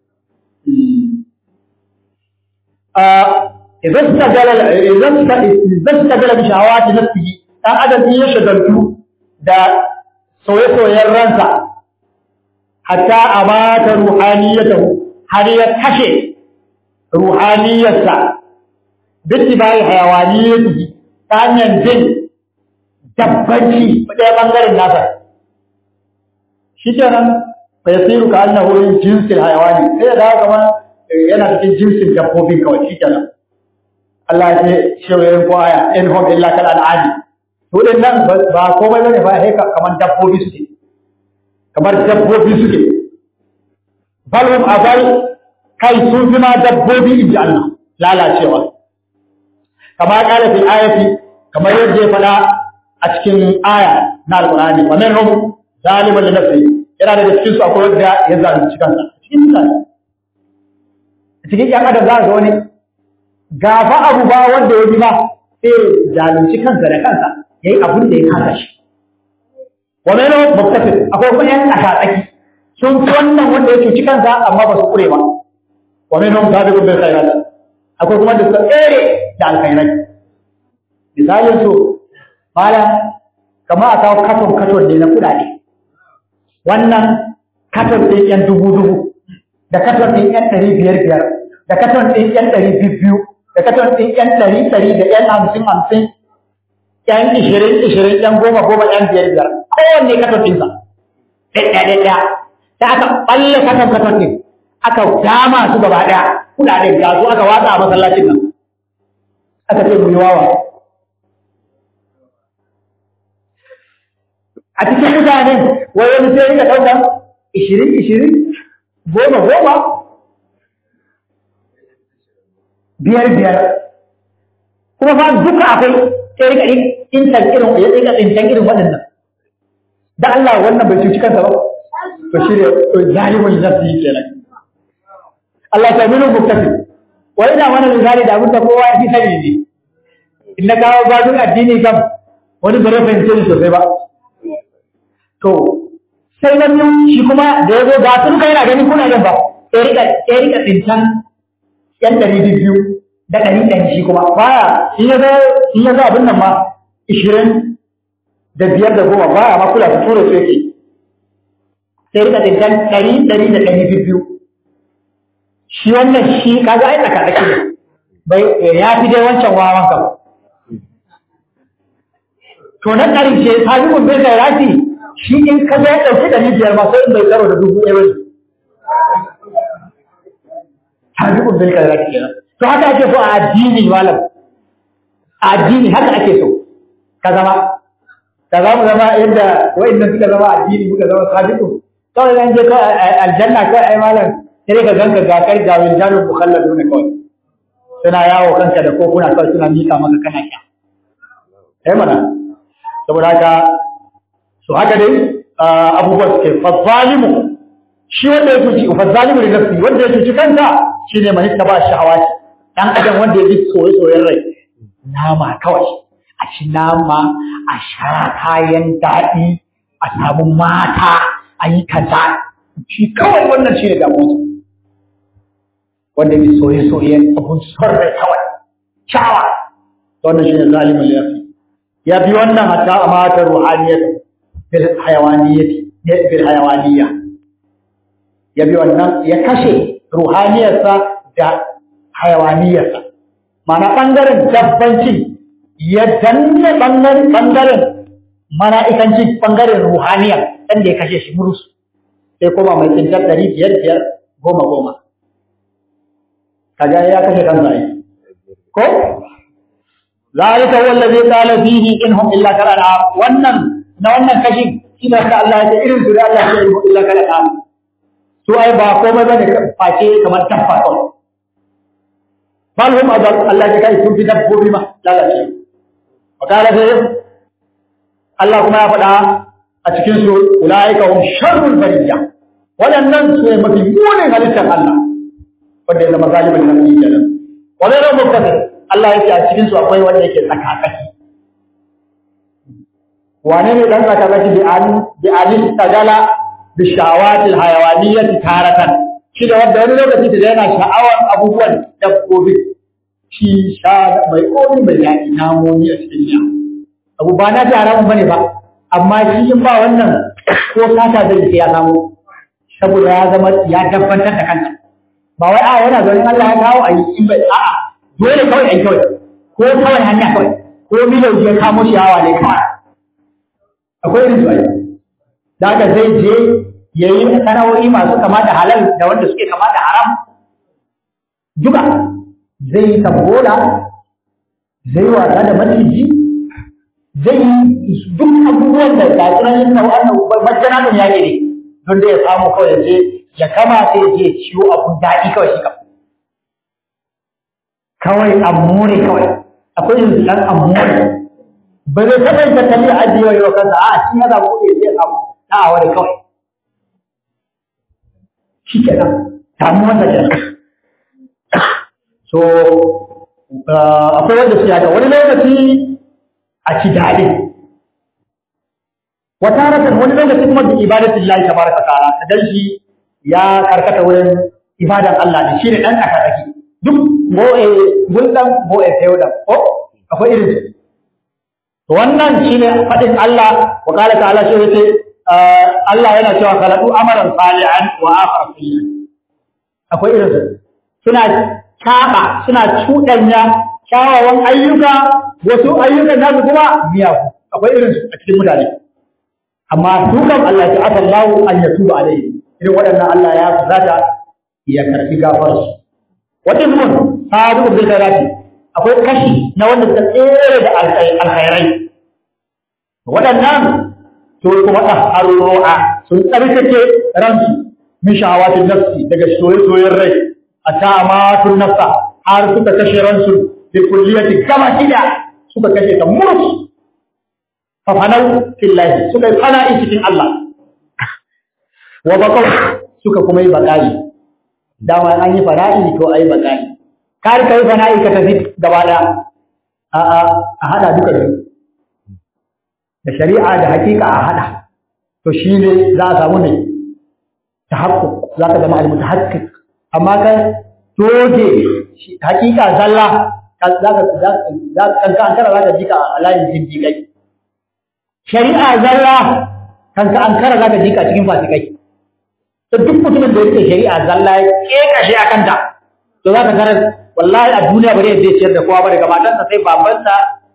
Speaker 2: a idan ta gala idan ta idan ta gala bi shahawati nafsihi dan adam ya shagaltu da soye-soyen ransa hatta abata ruhaniyatahu har ya kashe ruhaniyarsa bitti bai hayawaniyatihi ta hanyar jin dabbanci ɗaya ɓangaren nasa shi kenan bai siru ka annahu yin jinsin hayawani sai ya dawo kamar yana cikin jinsin dabbobin kawai shi kenan Allah ya ce shewayen ko aya in hum illa kal al'adi to din nan ba komai bane ba sai kamar dabbobi suke kamar dabbobi suke balhum azal kai sun fi ma dabbobi inji Allah lalacewa kama kala fi ayati kamar yadda ya fada a cikin aya na alqur'ani wa minhum zaliman li nafsi yana da cikin su akwai wanda ya zalunci kansa cikin mutane cikin yan adam za ga wani gafa abu ba wanda ya bi ba sai zalunci kansa da kansa yayi abin da ya kasa shi wa minhum muktasib akwai kuma yan tsaki sun fi wannan wanda ya cuci kansa amma ba su kure ba wa minhum sabiqun bil khairat akwai kuma da suka tsere da alkhairai misalin su mala kamar a kawo katon katon ne na kudade wannan katon ɗin yan dubu dubu da katon ɗin yan ɗari biyar biyar da katon ɗin yan ɗari biyu biyu da katon ɗin yan ɗari ɗari da yan hamsin hamsin yan ishirin ishirin yan goma goma yan biyar biyar kowanne katon ɗinsa ɗaya ɗaya ɗaya da aka balle katon katon ɗin aka dama su gaba ɗaya kuɗaɗen ga su aka watsa a masallacin nan aka ce mu yi wawa a cikin mutanen wai wani sai rika ɗaukar ishirin ishirin goma goma biyar biyar kuma fa duka akwai sai rika intan irin ya rika tsintan irin waɗannan da Allah wannan bai cuci kansa ba to shi ne to zalimin nafsi kenan Allah ta minu muktafi wa ina mana misali da abin da kowa ya fi sani ne in na kawo gadon addini kam wani bare fahimce ni sosai ba to sai na biyu shi kuma da ya zo ga sun kai na gani kuna yin ba sai rika sai rika tsintan yan ɗari biyu da ɗari ɗari shi kuma baya in ya zo in ya zo abin nan ma ishirin da biyar da goma baya ma kula su tura su yake sai rika tsintan ɗari ɗari da ɗari biyu shi wannan shi kaga ai tsaka tsaki ne bai ya fi dai wancan wawan kam to na ƙarshe sabiqun bil khairati shi in ka ga ya ɗauki ɗari biyar ma sai in bai karo da dubu ɗaya bane sabiqun bil khairati kenan to haka ake so a addini malam a addini haka ake so ka zama ka za mu zama yadda wa'annan suka zama addini muka zama sabiqun kawai zan je ka aljanna kai ai malam sai ka ganka ga kai ga wildanul mukhalladun kawai suna yawo kanka da kofuna kawai suna mika maka kana sha eh mana saboda haka so haka dai abubuwa suke fazalimu shi wanda ya cuci fazalimu da nafsi wanda ya cuci kansa shine man ba shahawati dan adam wanda ya bi soyayyen rai nama kawai a ci nama a sha kayan daɗi a samu mata a yi kaza shi kawai wannan shi ne damuwa wanda bi soye-soyen abun son rai kawai shawa wannan shi ne zalimin lafi ya bi wannan hatta a matar ruhaniyar bil hayawaniyati bil hayawaniya ya bi wannan ya kashe ruhaniyarsa da hayawaniyarsa mana ɓangaren dabbanci ya danne ɓangaren ɓangaren mala'ikancin ɓangaren ruhaniya ɗan da ya kashe shi murus sai koma mai tsintar ɗari biyar biyar goma goma kaga ya kashe kansa ai ko zalika wallazi qala fihi inhum illa kalala wannan na wannan kashin ina ka Allah ya ce irin su da Allah ya yi illa kalala su ai ba komai bane face kamar tabba ko bal hum adal Allah ya kai sun fi dabbobi ma lalace wa qala sai Allah kuma ya faɗa a cikin su ulaika hum sharrul bariyya waɗannan su ne mafi munin halittar Allah wanda ya zama zalimin nan ne kenan wa zai rabu kaza Allah yake a cikin su akwai wanda yake tsakatsaki wane ne dan tsakatsaki bi an bi alil tagala bi shawatil hayawaniyyati taratan shi da wanda wani lokaci da yana sha'awar abubuwan dabbobi shi sha mai komi mai daɗi namomi a cikin ya abu ba na ta haramun bane ba amma shi in ba wannan ko kata zai sai ya samu saboda ya zama ya dabbantar da kanta ba wai a yana zaune Allah ya kawo a yi in bai a'a dole kawai ai kawai ko kawai hanya kawai ko milau ya kamo shi hawa ne kawai akwai irin su ai da haka zai je ya yi sana'o'i masu kama da halal da wanda suke kama da haram duka zai yi tambola zai wasa da maciji zai yi duk abubuwan da ga sunan yin wannan majana ya ne don da ya samu kawai ya je ya kama sai ya je ciwo abun daɗi kawai shi kam kawai amure kawai akwai yin ɗan amure ba zai taɓa yin tattali a ajiye wa yau kansa a shi ya zaɓo ya je samu na a wani kawai shi kenan damuwar da kenan so akwai wanda su yaga wani lokaci a ci daɗi wata rakan wani lokaci kuma bi ibadatin Allah tabaraka ta'ala ta dan shi ya karkata wurin ibadan Allah ne shine dan aka daki duk boye guldan boye tayudan ko akwai irin su to wannan shine fadin Allah wa qala ta'ala shi yace Allah yana cewa khalaqu amaran salihan wa akhar sayyi'an akwai irin su suna kaba suna cuɗanya kyawawan ayyuka wasu ayyukan nasu kuma miyagu akwai irin su a cikin mutane amma su kam Allah ya aka Allah an ya tuba alai irin waɗannan Allah ya zata ya karbi gafarar su wata mun sadu bil khairati akwai kashi na wanda suka tsere da alkhairai waɗannan to kuma da haru'a sun tsarkake ransu min shahawatin nafsi daga soyayyen rai ata amatun nafsa har suka kashe ransu bi kulliyati kama kida suka kashe ta murus fafanau fillahi suka yi fana'i cikin Allah wa baqaw suka kuma yi baqai dama an yi fana'i to ai baqai kar kai fana'i ka tafi gaba da a a a hada duka biyu da shari'a da hakika a hada to shine za a samu ne tahaqquk za ka zama al-mutahaqqiq amma kai doge hakika zalla za ka za ka kanka an kara za ka jika a layin jindigai shari'a zalla kanka an kara za ka jika cikin fasikai to duk mutumin da yake shari'a zalla ya keka shi akan ta to za ka kara wallahi a duniya bare zai ciyar da kowa ba daga matansa sai babansa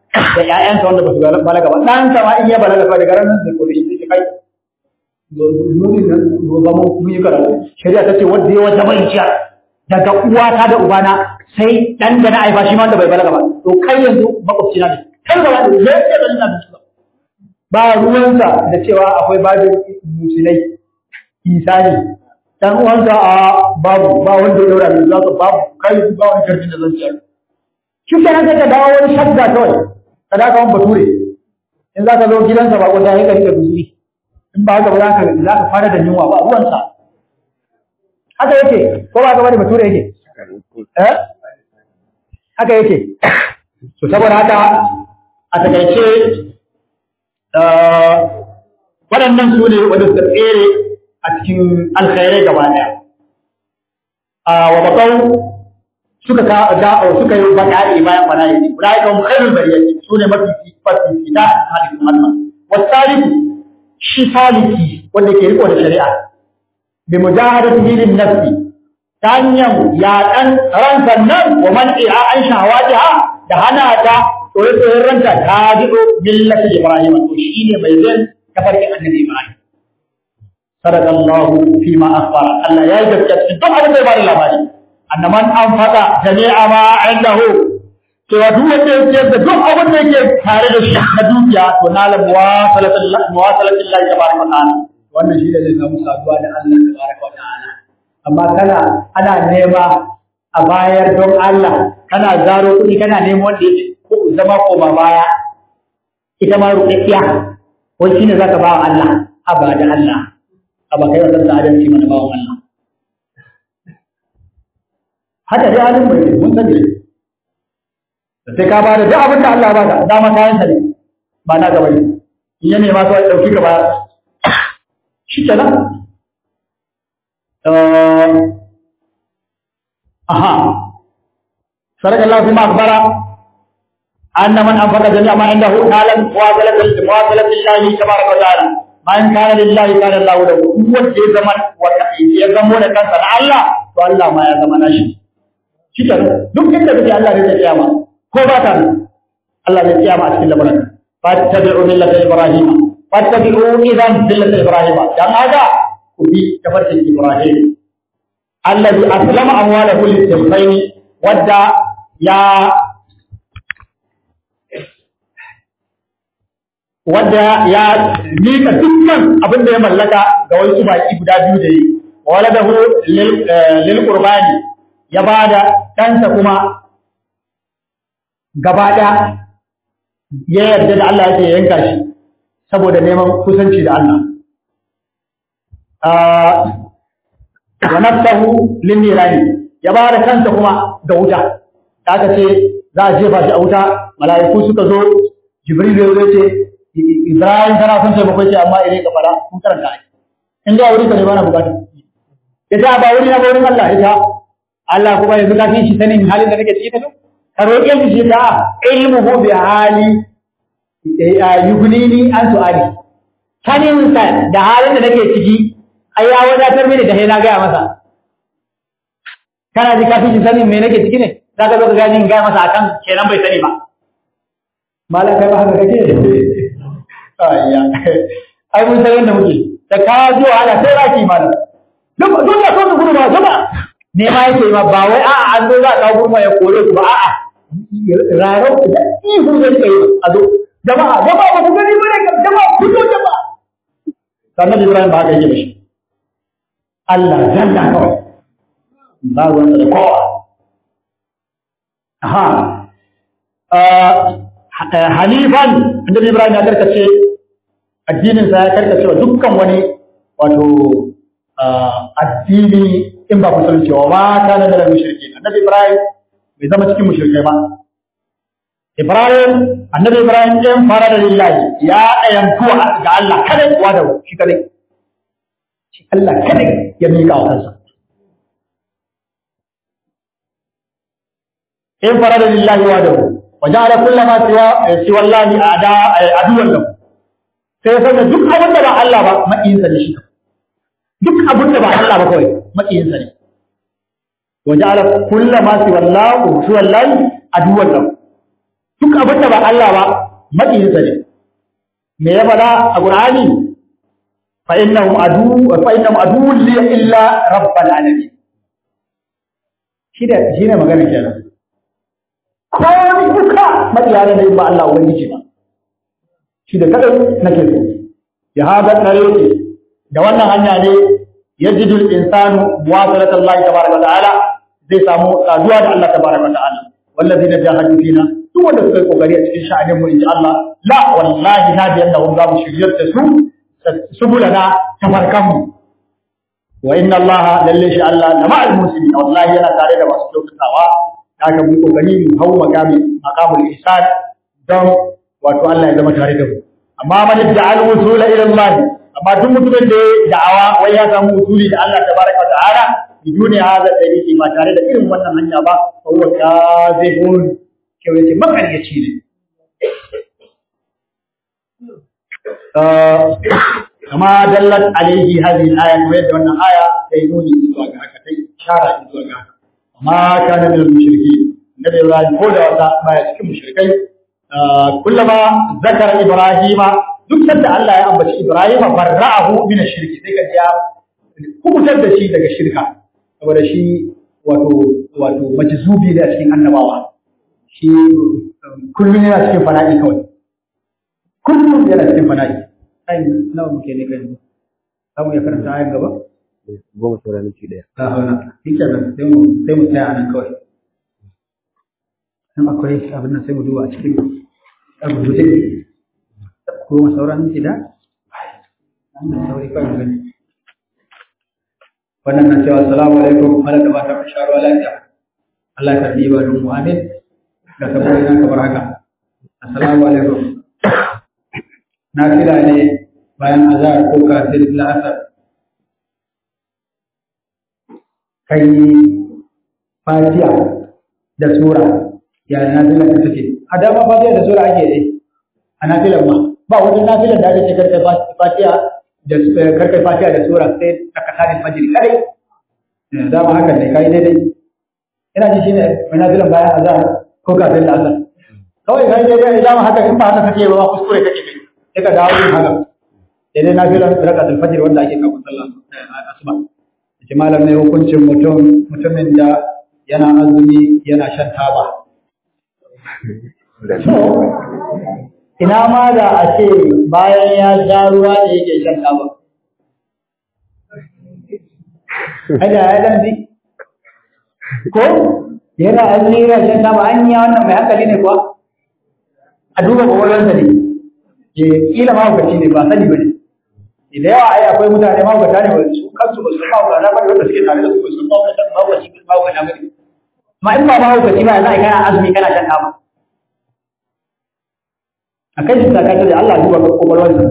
Speaker 2: da ƴaƴansa wanda ba su balaga ba ɗan sa ma in ya balaga ba daga ranar da kore shi kai mumin nan ba mun yi karatu shari'a ta ce wanda ya wata bai ciya daga uwata da ubana sai dan da na aifa shi ma wanda bai balaga ba to kai yanzu makwabci na ne kai ba da zai ce ban na da ba ruwansa da cewa akwai babin musulai isani dan uwansa a babu ba wanda ya daura mai zuwa babu kai ba wani karfin da zan ciyar shi kenan sai ka dawo wani shadda kawai ka da ka wani bature in za ka zo gidansa ba ko sai ka rike guzuri in ba haka ba za ka za ka fara da yunwa ba ruwansa haka yake ko ba ka bari bature yake eh haka yake to saboda haka a takaice waɗannan su ne wanda suka tsere a cikin alkhairai gaba ɗaya wa bakau suka ka da suka yi baka'i bayan bala'i ulai ka khairul bariyati su ne mafi mafi fita hadisin Allah wasaliku shi saliki wanda ke riko da shari'a bi mujahadatihi lin nafsi ta hanyar yaƙan ransa nan wa man'i'a an shahawatiha da hana ta tsoye-tsoyen ranta ta jiɗo millata Ibrahim to shi ne mai zan tafarkin annabi Ibrahim. Sadakallahu fi ma akhbara Allah ya yi gaskiya cikin duk abin da ya bada labari. Annaman an faɗa jami'a ma indahu cewa duk wanda ya ciyar da duk abin da yake tare da shi na dukiya to na la muwasalatin muwasalatin Allah tabaraka wa ta'ala. Wannan shi ne zai samu saduwa da Allah tabaraka wa ta'ala. Amma kana ana nema a bayar don Allah kana zaro kuɗi kana neman wanda yake ko zama koma baya ita ma ruɗaɗɗiya wai shine zaka ba wa Allah aba da Allah aba kai wannan da adalci mana ba wa Allah haka dai halin bai mun sani sai ka ba da duk abin da Allah ba ka dama kayan sa ne ba na gaba ne in ya nema so ya dauki gaba shi kenan aha sarka Allah kuma akbara أن من أنفق جميع ما عنده نالا مواصلة مواصلة الله تبارك وتعالى من كان لله كان الله له هو في زمن يزمون كان سنع الله والله ما يزمن شيء شكرا duk inda kake Allah zai kiyama ko ba ta Allah zai kiyama a cikin lamarin fattabi'u millata ibrahim fattabi'u idan millata ibrahim dan haka ku bi tafarkin ibrahim alladhi aslama amwalahu lis-sayfaini wadda ya wanda ya mika dukkan abin da ya mallaka ga wasu baki guda biyu da yi waladahu lil qurbani ya bada ɗansa kuma gaba ɗaya ya yarda da Allah yake yanka shi saboda neman kusanci da Allah wa nafsahu lin nirani ya bada kansa kuma ga wuta aka ce za a jefa shi a wuta mala'iku suka zo jibril ya ce Ibrahim tana son taimako ce amma idan ka fara kun karanta ai. In da wuri ka ne bana bukata. Ita ba wuri na wurin Allah ita. Allah kuma yanzu ka fi shi sanin halin da nake ciki ta Ka roƙe shi shi ta ilmuhu bi hali yugnini an su'ali. Sanin sa da halin da nake ciki ai ya wadatar mini da na gaya masa. Kana ji ka fi shi sanin me nake ciki ne? Za ka zo ka gani in gaya masa akan kenan bai sani ba. Malam kai ba haka kake ayya ai mun san yadda muke da ka zo ala sai raki malam duk duk da so gudu ba zama ne ma yake ma ba wai a'a an zo za ka gurma ya kore ku ba a'a raro da ihu da kai a zo jama'a jama'a ba ku gani bane jama'a ku zo jama'a sannan Ibrahim ba ka yi mishi Allah zalla kawai ba ruwan da kowa aha hanifan annabi Ibrahim ya karkace addinin sa ya karkace wa dukkan wani wato addini in ba musulunci wa ma kana da mushriki annabi Ibrahim bai zama cikin mushrikai ba Ibrahim annabi Ibrahim ɗin fara da lillahi ya ayantu ga Allah kada wa da shi kadai shi Allah kada ya miƙa wa kansa in fara da lillahi wa da وجعل كل ما سوى سوى الله اعداء عدوا له sai ya sanya duk abin da ba Allah ba maƙiyinsa ne shi duk abin da ba Allah ba kawai maƙiyinsa ne wa ja'ala kullu ma siwa Allah siwa Allah aduwwan lahu duk abin da ba Allah ba maƙiyinsa ne me ya faɗa a Qur'ani fa innahum adu fa innahum adu li illa rabbil alamin shi da shi ne magana kenan ko duka maƙiya ne ba Allah ubangiji ba shi da kadai nake so ya hada tsare da wannan hanya ne yajidu al-insanu muwasalata Allah tabaraka wa ta'ala zai samu saduwa da Allah tabaraka wa ta'ala wallazina jahadu fina duk wanda suka yi kokari a cikin sha'anin mu inji Allah la wallahi na da yanda za mu shiryar da su subulana tafarkan mu wa inna Allah lalle shi Allah da ma'al muslimin wallahi yana tare da masu kyautatawa haka mu kokari mu hau makami maqamul ihsan don wato Allah ya zama tare da mu amma man ja'al wusula ila Allah amma duk mutumin da ya da'awa wai ya samu usuli da Allah tabaraka wa ta'ala biduni hada dalili ba tare da irin wannan hanya ba fa huwa kadhibun kyau yace makaryaci ne kama dallat alaihi hadhihi al-aya kuma yadda wannan aya sai nuni zuwa ga haka tai shara zuwa ga haka amma kana min al-mushrikeen nabi Ibrahim ko da wata baya cikin mushrikai kullama zakara Ibrahima duk sanda Allah ya ambaci Ibrahim barra'ahu min ash-shirki sai ka ya kubutar da shi daga shirka saboda shi wato wato majzubi ne a cikin annabawa shi kullum yana cikin fana'i kawai kullum yana cikin fana'i ai nawa muke ne kai za mu iya karanta ayan gaba
Speaker 1: goma sauran minti ɗaya.
Speaker 2: ta hauna shi kenan sai mu sai mu tsaya nan kawai in akwai abin nan sai mu duba a cikin rubuce goma sauran minti da wannan sauri kawai mu gani wannan na cewa assalamu alaikum ala da fatan sharuwa lafiya Allah ya karbi ibadun mu amin da saboda nan kamar haka assalamu alaikum na kira ne bayan azhar ko kafin la'asar kai fatiha da sura ya nafila ta take a dama fatiha da sura ake yi a nafilan ma ba wata nafilan da ake ce karkai fatiha da karkai fatiha da sura sai tsakanin fajr kai dama haka ne kai daidai ina ji shine mai nafilan bayan azhar ko kafin la'asar kawai kai daidai dama haka in ba haka kake ba kuskure kake kai sai ka dawo yin haka daidai nafilan rakatul fajr wanda ake kafin sallah asuba ce malam ne hukuncin mutum mutumin da yana azumi yana shan taba so ina ma da a ce bayan ya sha ruwa da yake shan taba Aja ya dan bi ko yana azumi yana shan taba an yi wannan mai hankali ne kuwa a duba kwakwalwarsa ne kila mahaukaci ne ba sani ba ne da yawa ai akwai mutane mahaukata ne su kansu ba su mahaukata ba wanda suke tare da su ba su mahaukata mahaukaci ba mahaukata ba ne ma in ba mahaukaci ba za a kana azumi kana shan taba a kai shi sakata da Allah duba kwakwalwarsa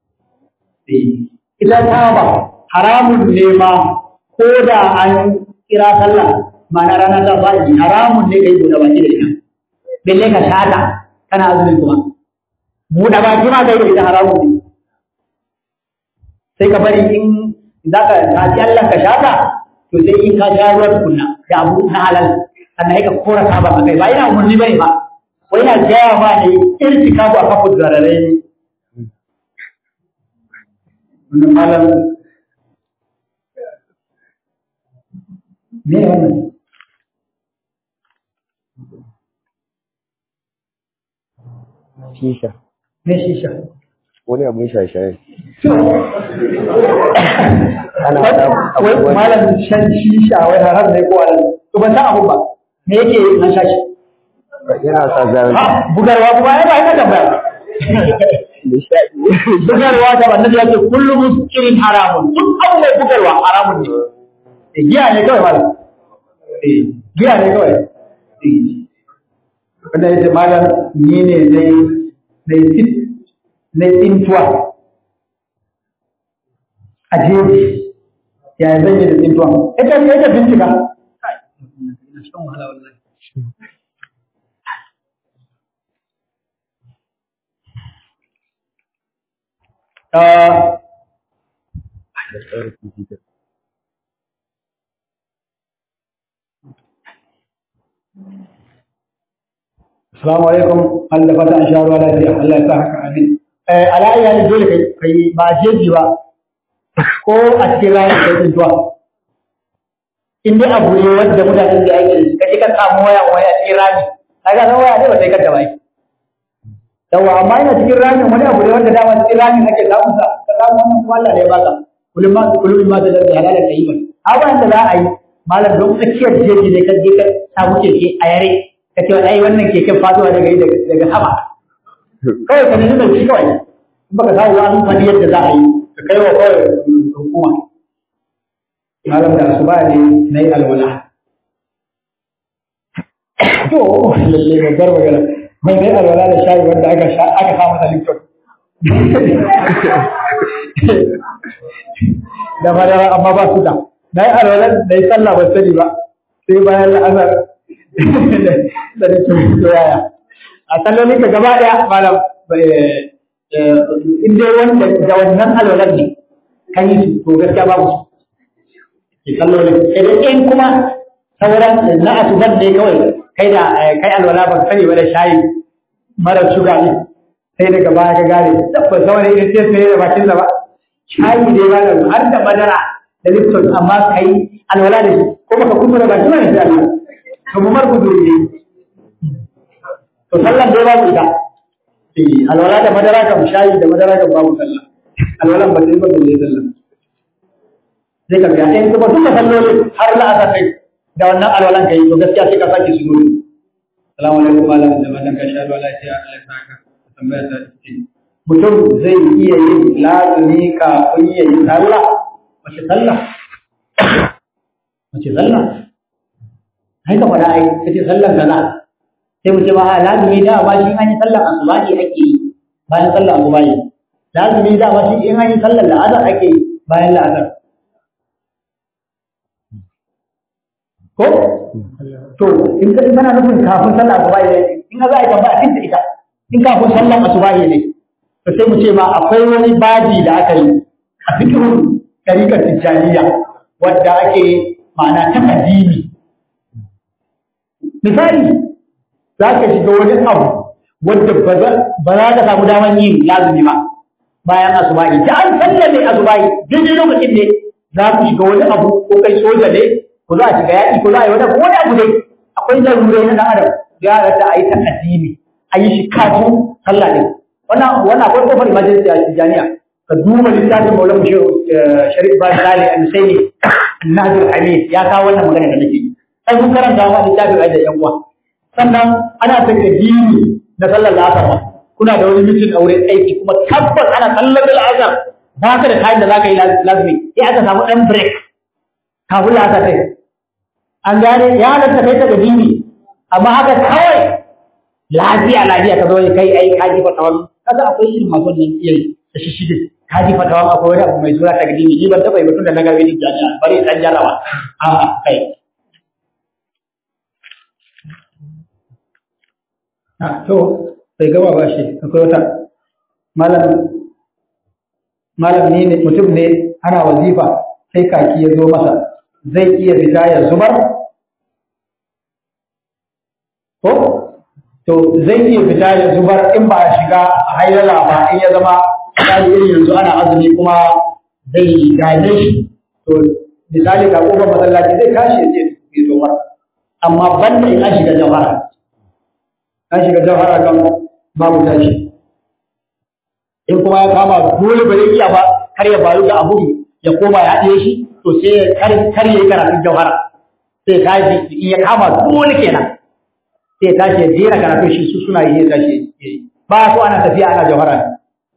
Speaker 2: ita taba haramun ne ma ko da an kira sallah ma'ana rana ta faɗi haramun ne kai buɗe baki da ita belle ka shata kana azumin kuma buɗe baki ma kai da ita haramun ne sai ka bari in za ka tafi Allah ka shata to sai in ka sha ruwan kunna da abu na halal sannan ka kora saba a kai ba ina umarni bane ba wai na gaya ma ne irtika bu a kafin zararai ne wannan malam me wannan
Speaker 1: Shisha.
Speaker 2: me shisha
Speaker 1: Wani abin shaye-shaye.
Speaker 2: ana wai malam shan shisha wai haram ne ko halal to ban san abu ba me yake yi an shashi
Speaker 1: Yana sa zaren.
Speaker 2: ha bugarwa kuma ai ba ina da ba bugarwa da annabi yake kullu muskirin haramun duk abu mai bugarwa haramun ne eh giya ne kawai malam eh giya ne kawai eh wanda yace malam ni ne dai dai tit na tsintuwa a jeji ya zan yi da tsintuwa ita ne ita bincika ina shan wahala wallahi Ah, Assalamu alaikum Allah fata an sha ruwa lafiya Allah ya sa haka amin eh alayya ne dole kai kai ba jeji ba ko a cikin rayuwar kai tsuntuwa in dai abu ne wanda mutanen da ake da kaje ka samu waya waya cikin rami kaga san waya ne ba sai ka da bai yawa amma ina cikin rami wani abu ne wanda dama cikin rami ake samu sa ka samu wannan kuma Allah ne ya baka kullum ma kullum ma da da halala kai ba abin da za a yi malam don tsakiyar jeji ne ka je ka samu keke a yare ka ce ai wannan keken faduwa daga daga sama kawai ka nuna shi kawai in baka samu wani fadi yadda za a yi ka kai wa kawai hukuma malam da su ba ne na yi alwala to lalle babbar magana mai dai alwala da shayi wanda aka sha aka sa masa lipton da madara amma ba su da na yi alwala da yi sallah ba sani ba sai bayan la'azar da lipton to yaya a sallolin ka gaba daya malam in dai wanda da wannan alwalar ne kan yi to gaskiya babu su ke sallolin idan in kuma sauran na asuban ne kawai kai da kai alwala ba sani ba da shayi mara shuga ne sai daga baya ka gane tabbas sauran irin sai sai da bakin ba shayi dai ba har da madara da lipton amma kai alwala da shi ko baka kuma da bakin ne sai Allah to mu mar gudu ne to sallan dai babu ita eh alwala da madara kam shayi da madara kam babu sallah alwalan ba sai ba da sallah sai ka biya in kuma duka sallolin har la'asar kai da wannan alwalan kai to gaskiya sai ka sake su dole salamu alaikum malam da malam ka sha ruwa lafiya Allah ya saka tambaya ta ce mutum zai iya yin lazumi kafin ya yi sallah wace sallah wace sallah ai ka faɗa ai kace sallan kaza sai mu ce ba lazumi da ba shi an yi sallan asubahi ake yi bayan sallan asubahi lazumi da ba shi in an yi sallan la'azar ake yi bayan la'azar ko to in ka kana nufin kafin sallah asuba ne in ka za a yi tambaya cikin ita in kafin sallah asuba ne to sai mu ce ma akwai wani baji da aka yi a fikihun tarikar tijjaniya wadda ake ma'ana ta kadimi misali za ka shiga wani abu wadda ba za ka samu daman yin lazumi ba bayan asubahi da an sallame asubahi daidai lokacin ne za ku shiga wani abu ko kai soja ne ko za a shiga yaƙi ko za a yi wani wani abu dai akwai larurai na ɗan adam ya rata a yi ta addini a yi shi kafin sallah ne wannan wannan akwai kofar emergency a tijaniya ka duba littafin maulan mushe sharif ibrahim sale an sai ne nazir amin ya kawo wannan magana da nake sai mun karanta wa littafin ai da yan uwa sannan ana ta kadini na sallar asar kuna da wani mitin a wurin aiki kuma tabbas ana sallar al'azhar ba ka da kayan da za ka yi lazumi sai aka samu ɗan break kafin la'asar kai an gane ya halatta kai ta dini amma haka kawai lafiya lafiya ka zo kai ai ka ji fatawan kaga akwai irin masu nan iya da shi shige ka ji fatawan akwai wani abu mai suna ta dini ni ban taba yi mutum da na gabe din jami'a bari dan jarawa a kai a to bai gaba ba shi akwai wata malam malam ne mutum ne ana wazifa sai kaki ya zo masa zai iya fita ya zubar ko to zai iya fita ya zubar in ba a shiga a hailala ba in ya zama misali irin yanzu ana azumi kuma zai gane shi to misali ga kofar masallaci zai tashi ya je ya zubar amma banda in an shiga jawhara an shiga jawhara kan babu tashi in kuma ya kama dole ba zai iya ba kar ya bayu ga abu ya koma ya haɗe shi to sai kar ya yi karatun jauhara sai tashi in ya kama dole kenan sai tashi ya jera karatun shi su suna yi ya tashi ya yi ba so ana tafiya ana jauhara ne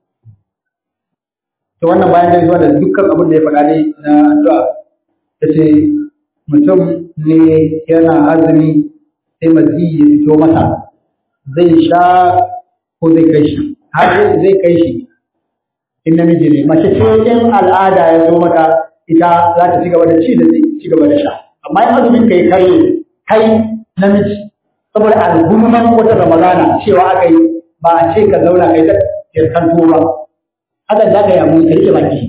Speaker 2: to wannan bayan gaisuwa da dukkan abin da ya faɗa ne na addu'a ya ce mutum ne yana azumi sai mazi ya fito masa zai sha ko zai kai shi har zai kai shi in namiji ne mace ce in al'ada ya zo mata ita za ta ci gaba da ci da ci gaba da sha amma in azumin kai kai kai namiji saboda al'umman wata ramadana cewa aka yi ba a ce ka zauna kai ta kirkan ba haka za ka yi abu ka rike baki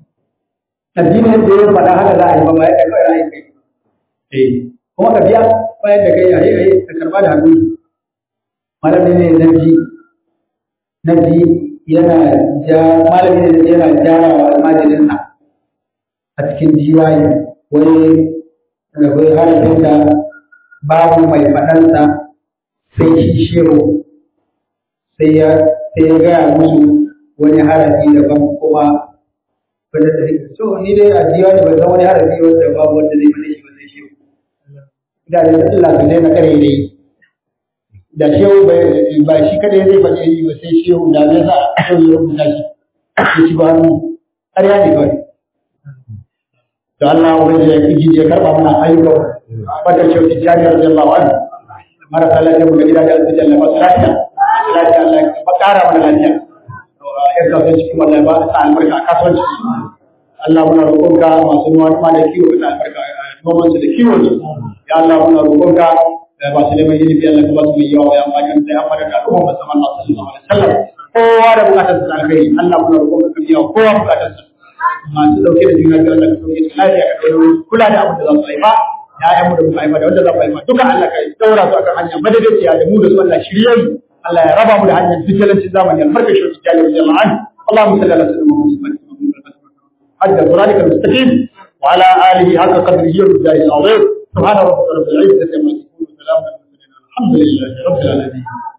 Speaker 2: addinin da ya faɗa haka za a yi ba ma ya kai kawai ra'ayi kai eh kuma ka biya bayan da kai ayi ayi ka karba da hannu malami ne na ji na ji yana ja malami ne yana jara wa almajirinsa a cikin jiwaye wai wai harafin da babu mai faɗansa sai shi shehu sai ya sai ya gaya musu wani harafi daban kuma wanda da so ni dai a jiwa ne ban san wani harafi wanda babu wanda zai faɗe shi ba sai shehu da da Allah su daina kare dai da shehu ba shi kadai zai faɗe shi ba sai shehu da zai sa shehu ya rubuta shi ya ci ba hannu ƙarya ne kawai da Allah wani ya fi ya karɓa mana ayyukan wadda shehu ta jami'ar jallawa ne marasa lafiya mu da gida da asibiti Allah masu lafiya lafiya Allah ya ba ƙara mana lafiya ya kasuwanci kuma Allah ya ba sa albarka a kasuwanci Allah muna roƙonka masu noma da kiwo da albarka noman su da kiwon su ya Allah muna roƙonka ba su neman ilimi Allah ka ba su mai yawa ya amfani da ya amfani da al'umma musamman Allah sallallahu alaihi wasallam kowa da bukatar sa alkhairi Allah muna roƙonka ka biya kowa bukatar sa masu dauke da juna biyu Allah ka dauke su lafiya ka dauke kula da abin da za su haifa ya'yan mu da muka haifa da wanda za mu haifa duka Allah ka daura su akan hanya madadaciya da mu da su Allah shirye mu Allah ya raba mu da hanyar fitalancin zamani albarka shi ta jami'ar jama'an Allahumma salli ala sayyidina Muhammad حج صراطك المستقيم وعلى اله حق قدره ومقداره العظيم سبحان ربك رب العزه عما يصفون وسلام على المرسلين الحمد لله رب العالمين